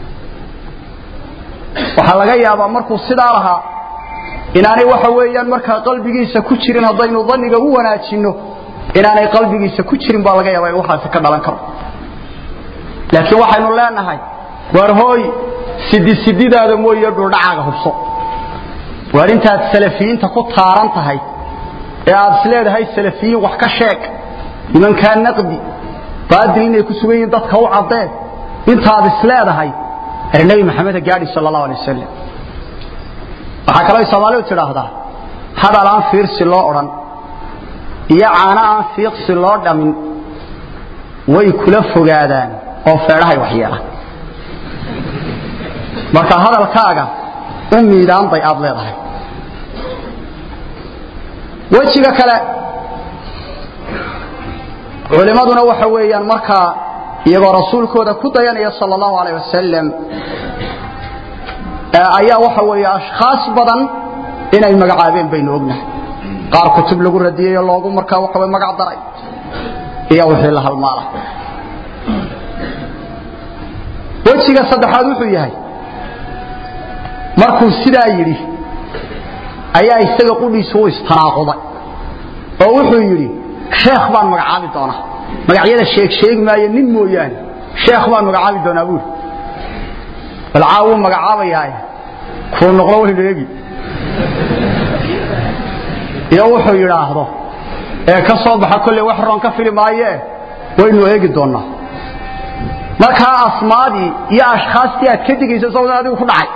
waxaa laga yaabaa markuu sidaa lahaa inaanay waxa weeyaan markaa qalbigiisa ku jirin haddaynu daniga u wanaajinno inaanay qalbigiisa ku jirin baa laga yaaba in waxaasi ka dhalan karo laakiin waxaynu leenahay waar hooy sidi sididaada mooye dhuldhacaaga hubso waar intaad salafiyiinta ku taaran tahay ee aad isleedahay salafiyiin wax ka sheeg nimankaa naqdi baadil inay ku sugan yihiin dadka u caddeen intaad isleedahay er nebi maxameda gaadhi sal allahu alay wasalam waxaa kaloo soomaalidu tidhaahdaa hadal aan fiirsi loo odhan iyo caano aan fiiqsi loo dhamin way kula fogaadaan oo feedhahay waxyeelaan marka hadalkaaga u miidaan bay aad leedahay wejiga kale culimmaduna waxa weeyaan markaa iyagoo rasuulkooda ku dayanaya sal allahu alayh wasalam ayaa waxa weeye ashkhaas badan inay magacaabeen baynu ognahay qaar kutub lagu radiyey oo loogu markaa waxa way magac daray iyo wixii la halmaala wejiga saddexaad wuxuu yahay markuu sidaa yidhi ayaa isaga qudhiisu u istanaaquday oo wuxuu yidhi sheekh baan magacaabi doonaa magacyada sheeg sheegi maayo nin mooyaane sheekh baan magacaabi doonaa buuri balcaa wuu magacaabayaa kuu noqdo waynu eegi iyo wuxuu yidhaahdo ee ka soo baxa kolley wax roon ka fili maayee waynu eegi doonnaa markaa asmaadii iyo ashkhaastii aad ka digaysa sawdan adigu ku dhacay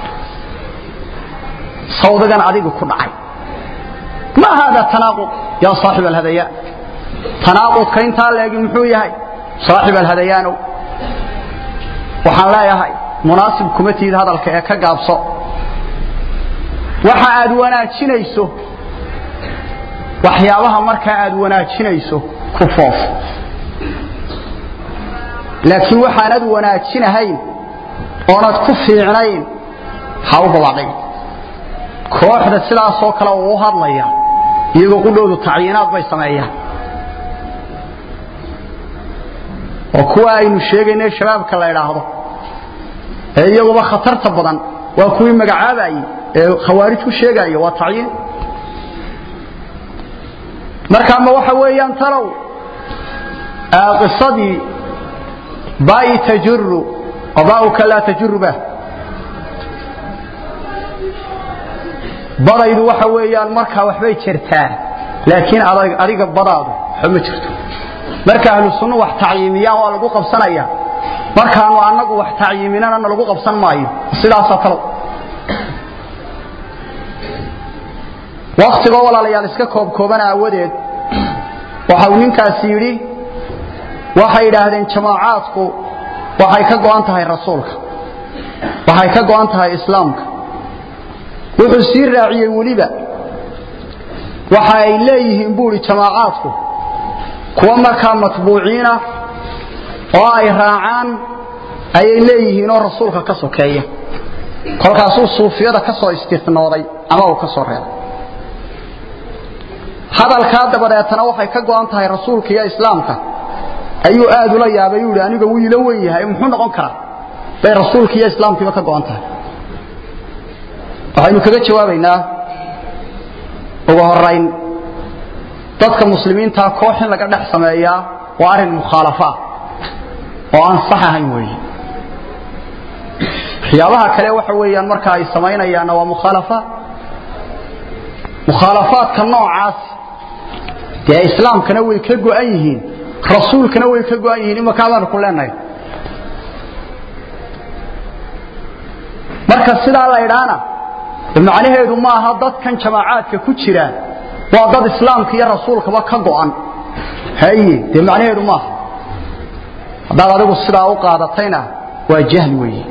sawdigan adigu ku dhacay ma hada tanaaqud yaa saaxib alhadayaan tanaaqudka intaa leegi muxuu yahay saaxib alhadayaanow waxaan leeyahay munaasib kuma tiid hadalka ee ka gaabso waxa aad wanaajinayso waxyaabaha markaa aad wanaajinayso ku foof laakiin waxaanad wanaajinahayn oonad ku fiicnayn ha u babadhig kooxda sidaasoo kale uu u hadlaya iyagoo qudhoodu tacyiinaad bay sameeyaan oo kuwa aynu sheegayna shabaabka la idhaahdo ee iyaguba khatarta badan waa kuwii magacaabayey ee khawaarij ku sheegaya waa tacyiin marka ma waxa weeyaan talow qisadii baai tajuru qadaa'uka laa tajuru bah badaydu waxa weeyaan markaa waxbay jirtaa laakiin adiga badaadu waxba ma jirto marka ahlu sunnu wax tacyiimiyaan waa lagu qabsanaya markaanu annagu wax tacyiiminana lagu qabsan maayo sidaasoo kale waktigoo walaalayaal iska koobkooban aawadeed waxa uu ninkaasi yidhi waxay yidhaahdeen jamaacaadku waxay ka go'an tahay rasuulka waxay ka go'an tahay islaamka wuxuu sii raaciyey weliba waxa ay leeyihiin buu idhi jamaacaadku kuwa markaa matbuuciina oo ay raacaan ayay leeyihiin oo rasuulka ka sokeeya kolkaasuu suufiyada ka soo istinooday ama uu ka soo reebay hadalkaa dabadeetana waxay ka go'an tahay rasuulka iyo islaamka ayuu aad ula yaabay uu yidhi aniga wuu ila wen yahay muxuu noqon karaa bay rasuulka iyo islaamkiiba ka go'an tahay waxaynu kaga jawaabaynaa ugu horayn dadka muslimiintaa koox in laga dhex sameeyaa waa arrin mukhaalafaa oo aan sax ahayn weeye waxyaabaha kale waxa weeyaan marka ay samaynayaanna waa mukhaalafaat mukhaalafaadka noocaas dee islaamkana way ka go'an yihiin rasuulkana way ka go'an yihiin imaka baanu ku leenahay marka sidaa la idhaana macnaheedu ma aha dadkan jamaacaadka ku jira waa dad islaamka iyo rasuulkaba ka go'an haye dee macnaheedu maaha haddaad adigu sidaa u qaadatayna waa jahli weeye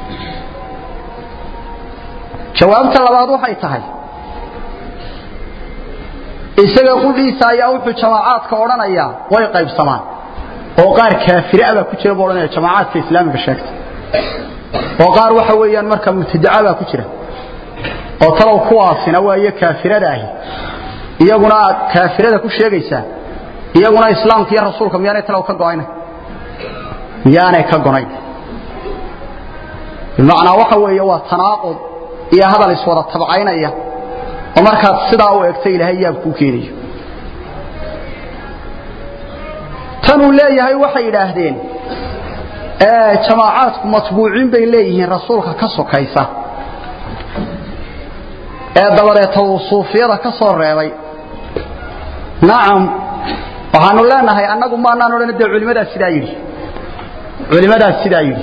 jawaabta labaad waxay tahay isaga qudhiisa ayaa wuxuu jamaacaadka odhanayaa way qaybsamaan oo qaar kaafira baa ku jira buu odhanaya jamaacaadka islaamiga sheegta oo qaar waxa weeyaan marka mubtadaca baa ku jira oo talow kuwaasina waayo kaafirada ahi iyaguna aad kaafirada ku sheegaysaa iyaguna islaamka iyo rasuulka miyaanay talow ka go'ayna miyaanay ka gonayn bimacnaa waxa weeye waa tanaaqud iyo hadal iswada tabcaynaya oo markaad sidaa u egta ilaahay yaab kuu keenayo tanuu leeyahay waxay yidhaahdeen jamaacaadku matbuuciin bay leeyihiin rasuulka ka sokaysa ee dabadeeta uu suufiyada ka soo reebay nacam waxaanu leenahay annagu maanaan odhan dee culimadaas sidaa yidhi culimadaas sidaa yidhi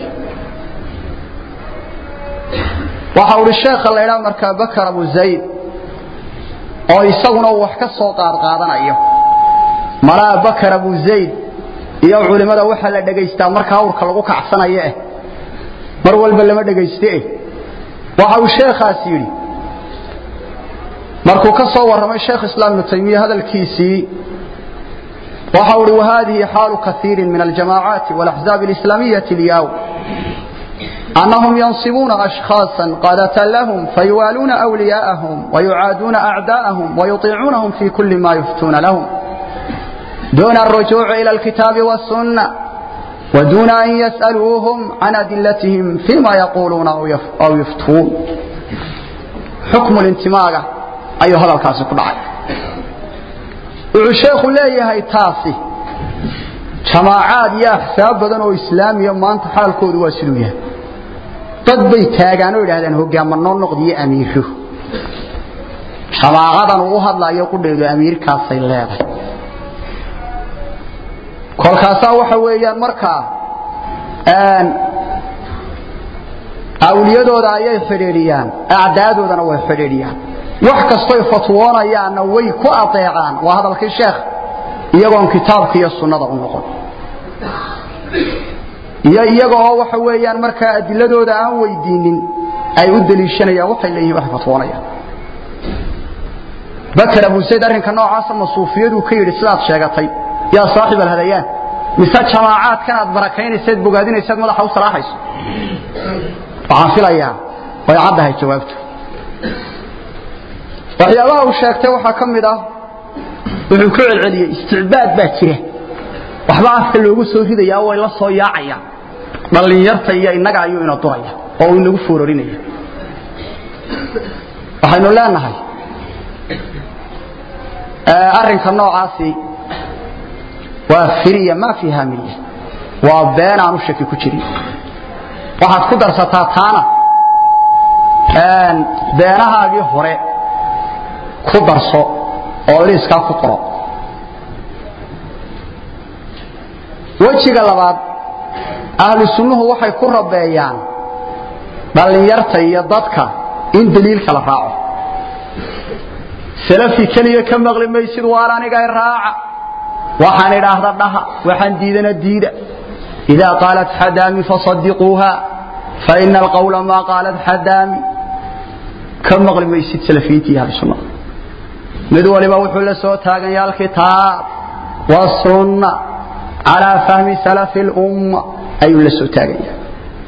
waxa uhi sheekha la ydhaa markaa bakar abu zayd oo isaguna uu wax ka soo qaadqaadanayo malaa bakar abu zayd iyo culimmada waxaa la dhegaystaa marka awrka lagu kacsanayo eh mar walba lama dhegayste eh waxa uu sheekhaas yidhi markuu ka soo warramay sheekh islaam ibnu taymiya hadalkiisii وحول وهذه حال كثير من الجماعات والأحزاب الإسلامية اليوم أنهم ينصبون أشخاصا قادة لهم فيوالون أولياءهم ويعادون أعداءهم ويطيعونهم في كل ما يفتون لهم دون الرجوع إلى الكتاب والسنة ودون أن يسألوهم عن أدلتهم فيما يقولون أو يفتون حكم الانتماء أيها هذا الكاس كله الشيخ leeyahay taasi jamaacaad iyo axsaab badan oo islaamiya maanta xaalkoodu waa siduu yahay dad bay taagaan oo yidhaahdeen hogaamanoo noqdiyo amiiro jamaacadan uu u hadlayo qudheedu amiirkaasay leedahay kolkaasaa waxa weeyaan markaa awliyadooda ayay xidhiidhiyaan acdaadoodana way xidhiidhiyaan wax kastoy fatwoonayaanna way ku adeecaan waa hadalkii sheekh iyagoon kitaabka iyo sunnada u noqon iyo iyaga oo waxa weeyaan markaa adiladooda aan weydiinin ay u daliishanayaan waxay leeyihin waxay fatwoonayaan bakar abu sayd arrinka noocaasa masuufiyadu ka yidhi sidaad sheegatay yaa saaxib alhadayaan mise jamaacaadkan aad barakaynaysaed bogaadinaysaad madaxa u salaaxayso waxaan filayaa way caddahay jawaabtu waxyaabaha uu sheegtay waxaa ka mid ah wuxuu ku celceliyey isticbaad baa jira waxba afka loogu soo ridayaa way la soo yaacayaan dhallinyarta iyo innaga ayuu ina duraya oo uu inagu foorarinaya waxaynu leenahay arrinka noocaasi waa firiya maa fiiha milya waa been aanu shaki ku jirin waxaad ku darsataa taana beenahaagii hore ku darso oo liiskaa ku qoro wejiga labaad ahlu sunnuhu waxay ku rabeeyaan dhallinyarta iyo dadka in daliilka la raaco salafi keliya ka maqli maysid waan aniga raaca waxaan idhaahda dhaha waxaan diidana diida idaa qaalat xadaami fasadiquuha faina alqawla maa qaalat xadaami ka maqli maysid salafiyiinta iyo ahlu sunnada mid waliba wuxuu la soo taagan yahay alkitaab wasunna calaa fahmi salafi lumma ayuu la soo taagan yahay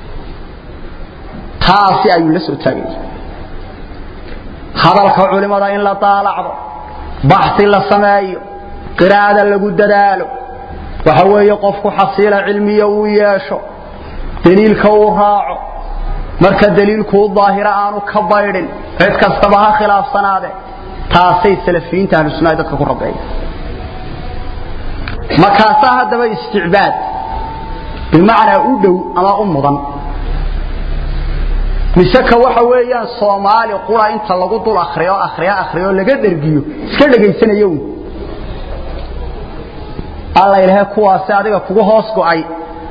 taasi ayuu la soo taagan yahay hadalka culimada in la daalacdo baxsi la sameeyo qiraa'ada lagu dadaalo waxa weeye qofku xasiila cilmiya uu yeesho daliilka uu raaco marka daliilkuu daahira aanu ka baydhin cid kastaba ha khilaafsanaade taasay salafiyiinta ahlu sunnaha dadka ku rabeeya markaasaa haddaba isticbaad bimacnaa u dhow ama u mudan mise ka waxa weeyaan soomaali qura inta lagu dul akriyo akriyo akriyo laga dhergiyo iska dhegaysanayo un alla ilaahay kuwaasi adiga kugu hoos go'ay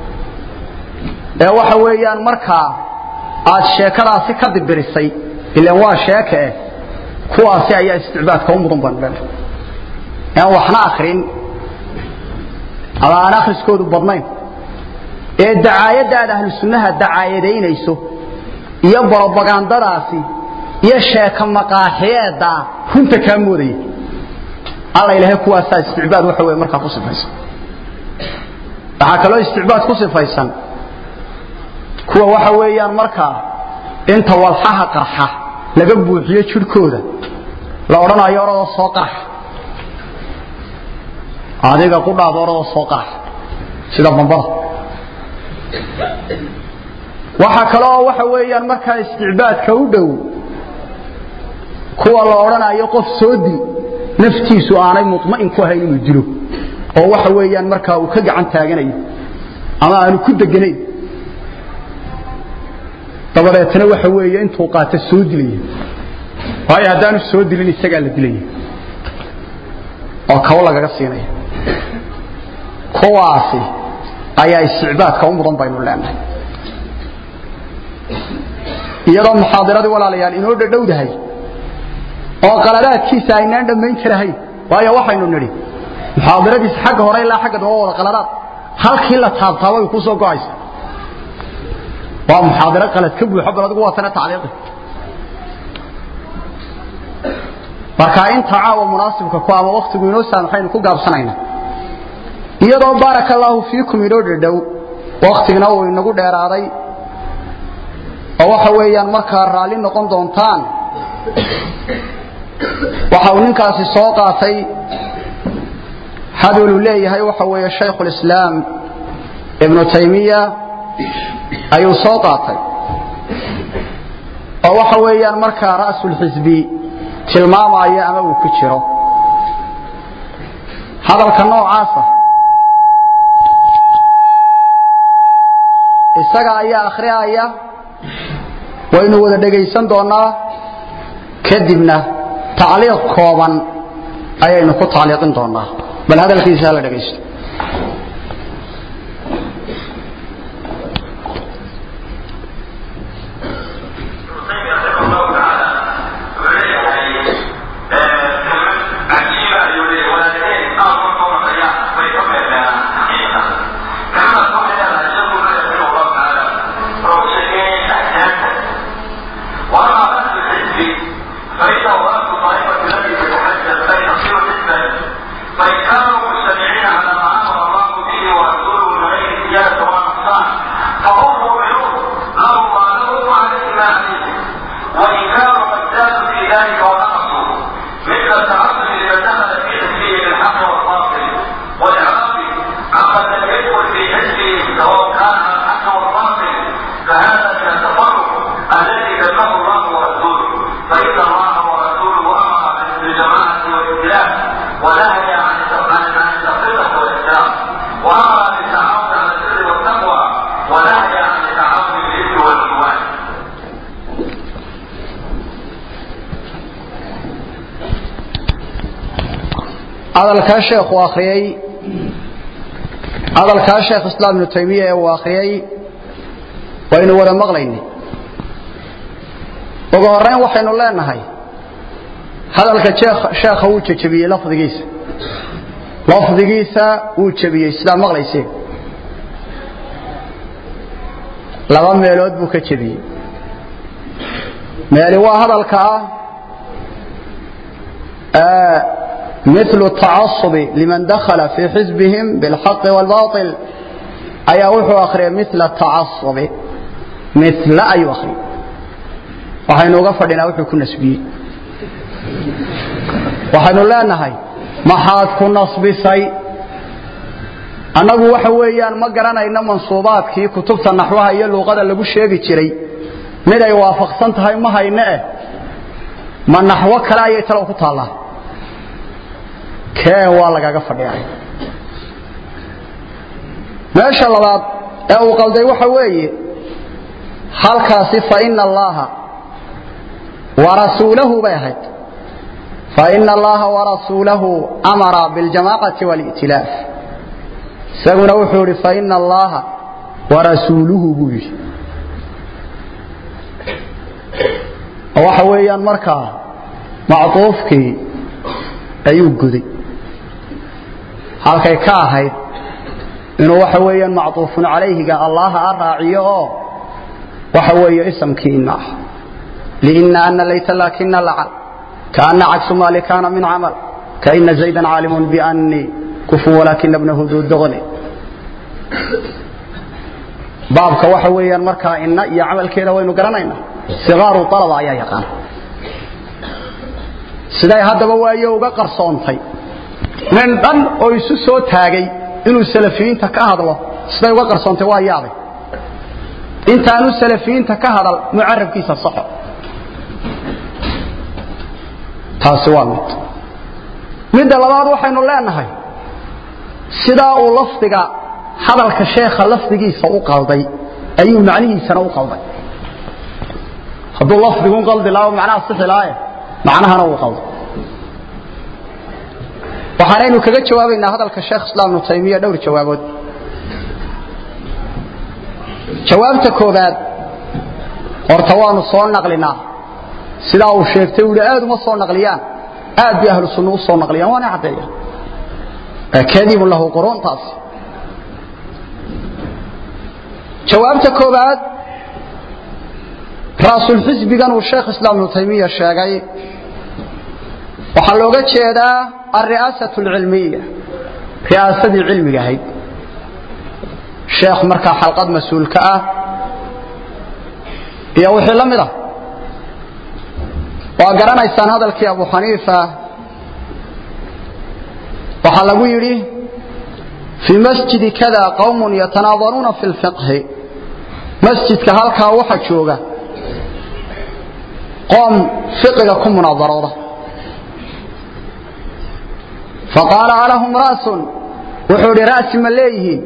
ee waxa weeyaan markaa aad sheekadaasi ka dibirisay ilaan waa sheeke eh kuwaasi ayaa isticbaadka u mudan baan leenahay aan waxna akrin ama aan akhriskoodu badnayn ee dacaayaddaada ahlu sunnaha dacaayadaynayso iyo brobagandadaasi iyo sheeka maqaaxiyeedda runta kaa moodaya alla ilaahay kuwaasaa isticbaad waxa wey markaa ku sifaysan waxaa kaloo isticbaad ku sifaysan kuwa waxa weeyaan markaa inta walxaha qarxa laga buuxiyo jidhkooda la odhanayo oradoo soo qarx adiga qudhaada oradoo soo qarx sida bambada waxaa kaloo waxa weeyaan markaa isticbaadka u dhow kuwa la odhanayo qof soo dil naftiisu aanay muطma'in ku ahayn inuu dilo oo waxa weeyaan markaa uu ka gacan taaganayo ama aanu ku deganayn dabadeetna waxa weeye intuu qaato soo dilaya waayo haddaanu soo dilin isagaa la dilaya oo kabo lagaga siinaya kuwaasi ayaa isticbaadka u mudan baynu leenahay iyadoo muxaadiradii walaalayaal inoo dhadhowdahay oo qaladaadkiisa aynaan dhammayn karahayn waayo waxaynu nidhi muxaadiradiisa xagga hore ilaa xagga dambe wada qaladaad halkii la taabtaaba way ku soo go'aysa waa muxaadiro qalad ka buuxo bal adigu waa tana tacliiqi marka inta caawa munaasibka ku ama waktigu inoo saamaxaynu ku gaabsanayna iyadoo baaraka allaahu fiikum inoo dhadhow waktigna uu inagu dheeraaday oo waxa weeyaan markaa raalli noqon doontaan waxa uu ninkaasi soo qaatay hadaluu leeyahay waxa weeye shaykhulislaam ibnu taymiya ayuu soo qaatay oo waxa weeyaan markaa ra'sulxisbi tilmaamaya ama uu ku jiro hadalka noocaasa isaga ayaa akhriaya waynu wada dhegaysan doonaa kadibna tacliiq kooban ayaynu ku tacliiqin doonaa bal hadalkiisa hala dhegaysto hadalkaa sheekhu akhriyey hadalkaa sheekh islaam ibnu taymiya ee uu akhriyey waynu wada maqlaynay ugu horrayn waxaynu leenahay hadalka sheekha wuu jejebiyey lafdigiisa lafdigiisa wuu jebiyey sidaa maqlayseen laba meelood buu ka jebiyey meeli waa hadalka ah مثل التعصب لمن دخل في حزبهم بالحق والباطل أي وحو أخري مثل التعصب مثل أي أخري وحين غفرنا وحو كنا سبي وحين لا نهي ما حاد كنا سبي annagu waxa weeyaan ma garanayno mansuubaadkii kutubta naxwaha iyo luuqada lagu sheegi jiray mid ay waafaqsan tahay ma hayne eh ma naxwo kale ayay talo ku taallaa keen waa lagaga fadhiyaay meesha labaad ee uu qalday waxa weeye halkaasi faina allaha warasuulahu bay ahayd faina allaha warasuulahu amara biاljamaacati wاli'tilaaf isaguna wuxuu idhi faina allaha warasuuluhu buu yidhi waxa weeyaan markaa macduufkii ayuu guday halkay ka ahayd inuu waxa weeyaan macduufun calayhiga allaha a raaciyo oo waxa weeye isamkii ina ah liina ana layta laakina lacal kaana cagsu maali kaana min camal kaina zaydan caalimun bianii kufu walaakina bnahu duu doqni baabka waxa weeyaan markaa ina iyo camalkeeda waynu garanaynaa sigaaru alaba ayaa yaqaan siday haddaba waayo uga qarsoontay nin dhan oo isu soo taagay inuu salafiyiinta ka hadlo siday uga qarsoontay waa yaabay intaanu salafiyiinta ka hadal mucarabkiisa saxo taasi waa mid midda labaad waxaynu leenahay sidaa uu lafdiga hadalka sheekha lafdigiisa u qalday ayuu macnihiisana u qalday hadduu lafdigun qaldi lahaa macnaha sixi lahaaye macnahana uu qalday waxaanaynu kaga jawaabaynaa hadalka sheekh islaam ibnu taymiya dhowr jawaabood jawaabta koobaad horta waanu soo naqlinaa sidaa uu sheegtay uu aad uma soo naqliyaan aad bay ahlu sunna u soo naqliyaan waana caddeeyaan kadibun lahu quruuntaas jawaabta koobaad raasulxisbigan uu sheekh islaam ibnu taymiya sheegay waxaa looga jeedaa alri'aasatu alcilmiya riyaasadii cilmiga ahayd sheekh markaa xalqad mas-uulka ah iyo wixii la mid ah waa garanaysaan hadalkii abu xaniifa waxaa lagu yidhi fii masjidi kada qawmun yatanaadaruuna fi lfiqhi masjidka halkaa waxa jooga qoom fiqiga ku munaadarooda faqaala alahum ra'sun wuxuu idhi ra'si ma leeyihiin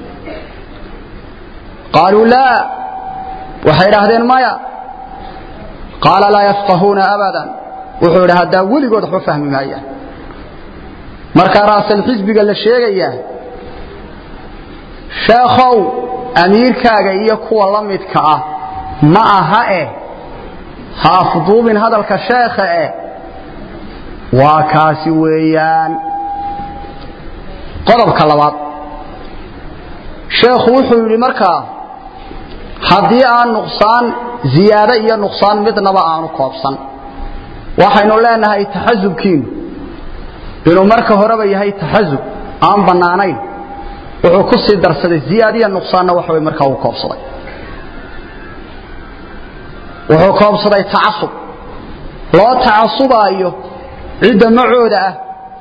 qaaluu laa waxay idhaahdeen maya qaala laa yafqahuuna abadan wuxuu idhi haddaa weligood waxba fahmi maayaan markaa ra'sal xisbiga la sheegayaa sheekhow amiirkaaga iyo kuwa la midka ah ma aha eh ha afduubin hadalka sheekha eh waa kaasi weeyaan qodobka labaad sheekhu wuxuu yidhi markaa haddii aan nuqsaan ziyaado iyo nuqsaan midnaba aanu koobsan waxaynu leenahay taxasubkiinu inuu marka horeba yahay taxasub aan bannaanayn wuxuu ku sii darsaday ziyaadiya nuqsaanna waxa way markaa uu koobsaday wuxuu koobsaday tacasub loo tacasubaayo cidda macooda ah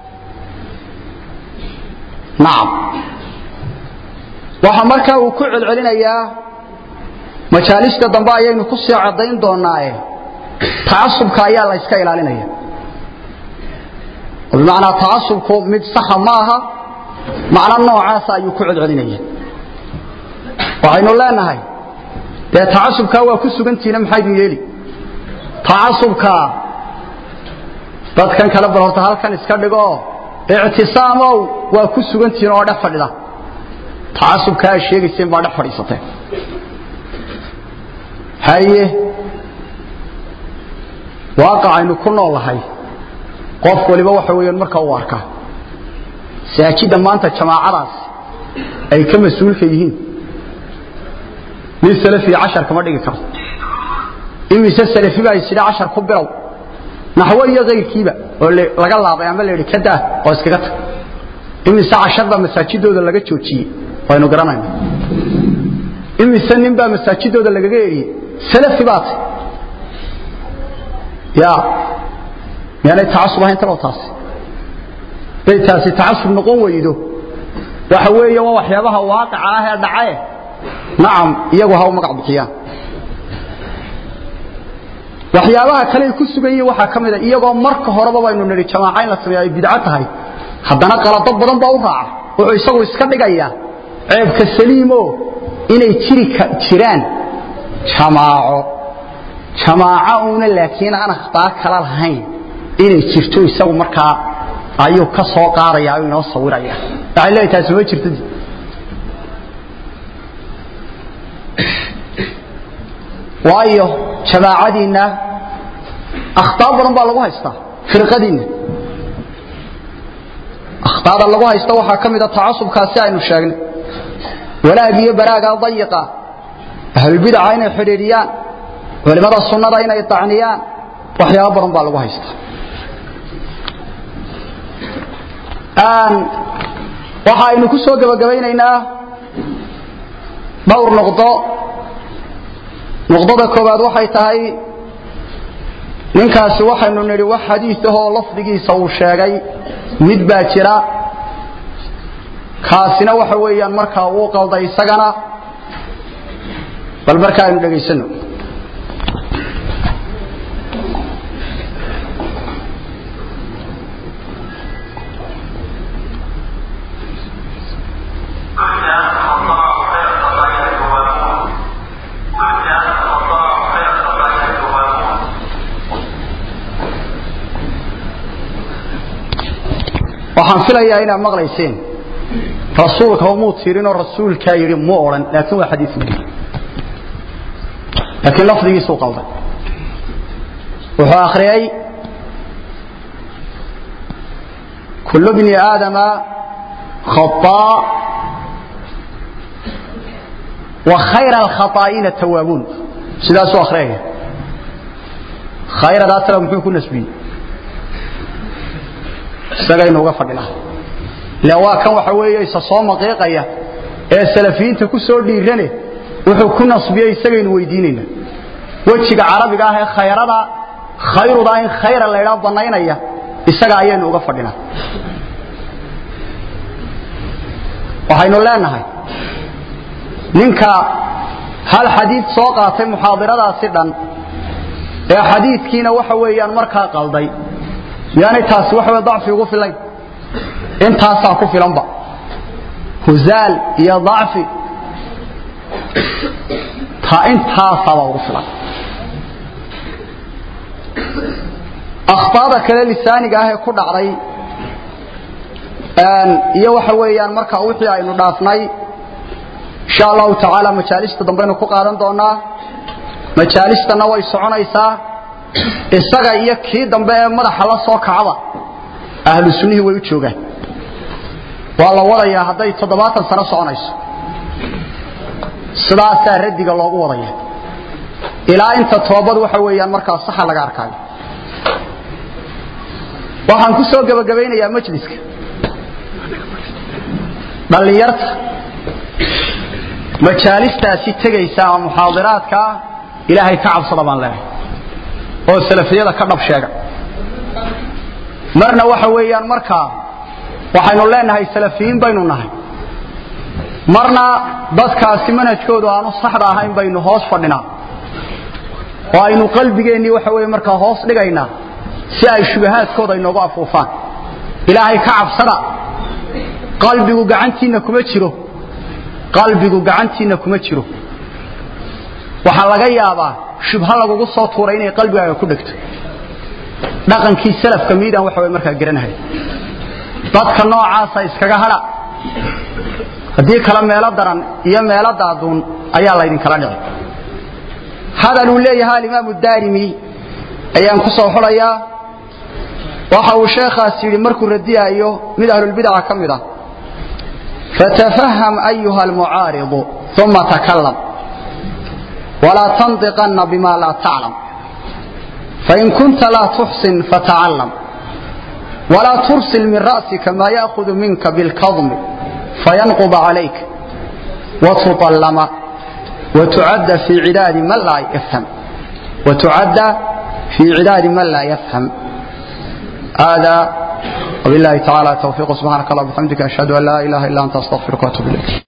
nacam waxa markaa uu ku celcelinayaa majaalista dambe ayaynu ku sii caddayn doonaaye tacasubka ayaa la yska ilaalinaya oo bimacnaa tacasubku mid saxa ma aha macno noocaasa ayuu ku celcelinaya waxaynu leenahay dee tacasubkaa waa ku sugantihiina maxaydin yeeli tacasubkaa dadkan kale bal horta halkan iska dhigo ictisaamow waa ku sugantihiin oo dhex fadhida tacasubkaa aad sheegayseen baa dhex fadhiisateen haye waaqacaynu ku noolahay qof waliba waxa weeyaan marka uu arkaa saajidda maanta jamaacadaas ay ka mas-uulka yihiin nin salafiya cashar kama dhigi karo imise salafi baa isidha cashar ku bilow naxwo iyo kayrkiiba oo laga laabay ama la yidhi ka daa oo iskaga tag imise cashar baa masaajidooda laga joojiyey waynu garanayna imise nin baa masaajidooda lagaga eriyey salafi baa tay ya miyaanay tacasub ahayn talow taasi bay taasi tacasub noqon weydo waxa weeye waa waxyaabaha waaqica ah ee dhacae nacam iyagu ha u magac bixiyaan waxyaabaha kale ay ku sugan yihiin waxaa ka mida iyagoo marka horeba baynu nidhi jamaaca in la sameeyo ay bidco tahay haddana qalado badan baa u raaca wuxuu isagu iska dhigayaa ceebka saliimo inay jiri jiraan jamaaco jamaaco uuna laakiin aan akhtaa kala lahayn inay jirto isagu markaa ayuu ka soo qaadaya ayuu inoo sawiraya waxay leeyahay taasi ma jirto waayo jamaacadiinna akhtaa badan baa lagu haystaa firqadiinna akhtaada lagu haysta waxaa ka mida tacasubkaasi aynu sheegnay walaag iyo baraaga dayiqa ahlulbidaca inay xidhiidhiyaan culimada sunnada inay dacniyaan waxyaabo badan baa lagu haystaa waxa aynu ku soo gebagabaynaynaa dhowr noqdo noqdada koowaad waxay tahay ninkaasi waxaynu nidhi wax xadiiahoo lafdigiisa uu sheegay mid baa jira kaasina waxa weeyaan markaa uu qalday isagana bal marka aynu dhegaysano waxaan filayaa inaad maqlayseen rasuulka umuu tirinoo rasuulkaa yidhi mu odhan laakiin waa xadiis muhim laakiin lafdigiisuu qalday wuxuu akhriyay kullu bni aadama khaطaa wa khayra alkhaطaa'iina tawaabuun sidaasuu akhriyaya khayradaasna muxuu ku nasbiyey isagaynu uga fadhinaa ila waa kan waxa weeye isa soo maqiiqaya ee salafiyiinta ku soo dhiirane wuxuu ku nasbiyey isagaynu weydiinayna wejiga carabiga ah ee khayrada khayruda in khayra la ydhaa bannaynaya isaga ayaynu uga fadhinaa waxaynu leenahay ninka hal xadiid soo qaatay muxaadiradaasi dhan ee xadiidkiina waxa weeyaan markaa qalday miyaanay taasi waxa wey dacfi ugu filayn intaasaa ku filanba huzaal iyo dacfi taa intaasaaba ugu filan akhطaada kale lisaaniga ah ee ku dhacday iyo waxa weeyaan marka wixii aynu dhaafnay insha allahu tacaala majaalista dambaynu ku qaadan doonaa majaalistana way soconaysaa isaga iyo kii dambe ee madaxa la soo kacaba ahlu sunnihii way u joogaan waa la wadayaa hadday toddobaatan sano soconayso sidaasaa radiga loogu wadaya ilaa inta toobad waxa weeyaan markaa saxa laga arkaayo waxaan ku soo gebagabaynayaa majliska dhallinyarta majaalistaasi tegaysa ama muxaadiraadkaa ilaahay ka cabsada baan leenahay oo salafiyada ka dhab sheega marna waxa weeyaan markaa waxaynu leenahay salafiyiin baynu nahay marna dadkaasi manhajkoodu aanu saxda ahayn baynu hoos fadhinaa oo aynu qalbigeennii waxa weye markaa hoos dhigaynaa si ay shubahaadkooda inoogu afuufaan ilaahay ka cabsada qalbigu gacantiinna kuma jiro qalbigu gacantiinna kuma jiro waxaa laga yaabaa shubha lagugu soo tuuray inay qalbigaaga ku dhegto dhaqankii salafka miidaan waxa way markaa garanahay dadka noocaasa iskaga hadha haddii kale meelo daran iyo meelo daaduun ayaa laydinkala dhici hadal uu leeyahay alimaamu daarimi ayaan ku soo xulayaa waxa uu sheekhaas yidhi markuu radiyaayo mid ahlulbidaca ka mid ah fatafaham ayuha almucaaridu uma takalam walaa tandiqanna bima laa taclam fain kunta laa tuxsin fatacallam walaa tursil min ra'sika maa ya'hudu minka bilkadmi fayanquba calayk watutallama وتعد في عداد من لا يفهم وتعد في عداد من لا يفهم هذا وبالله تعالى توفيق سبحانك الله وبحمدك أشهد أن لا إله إلا أنت أستغفرك وأتوب إليك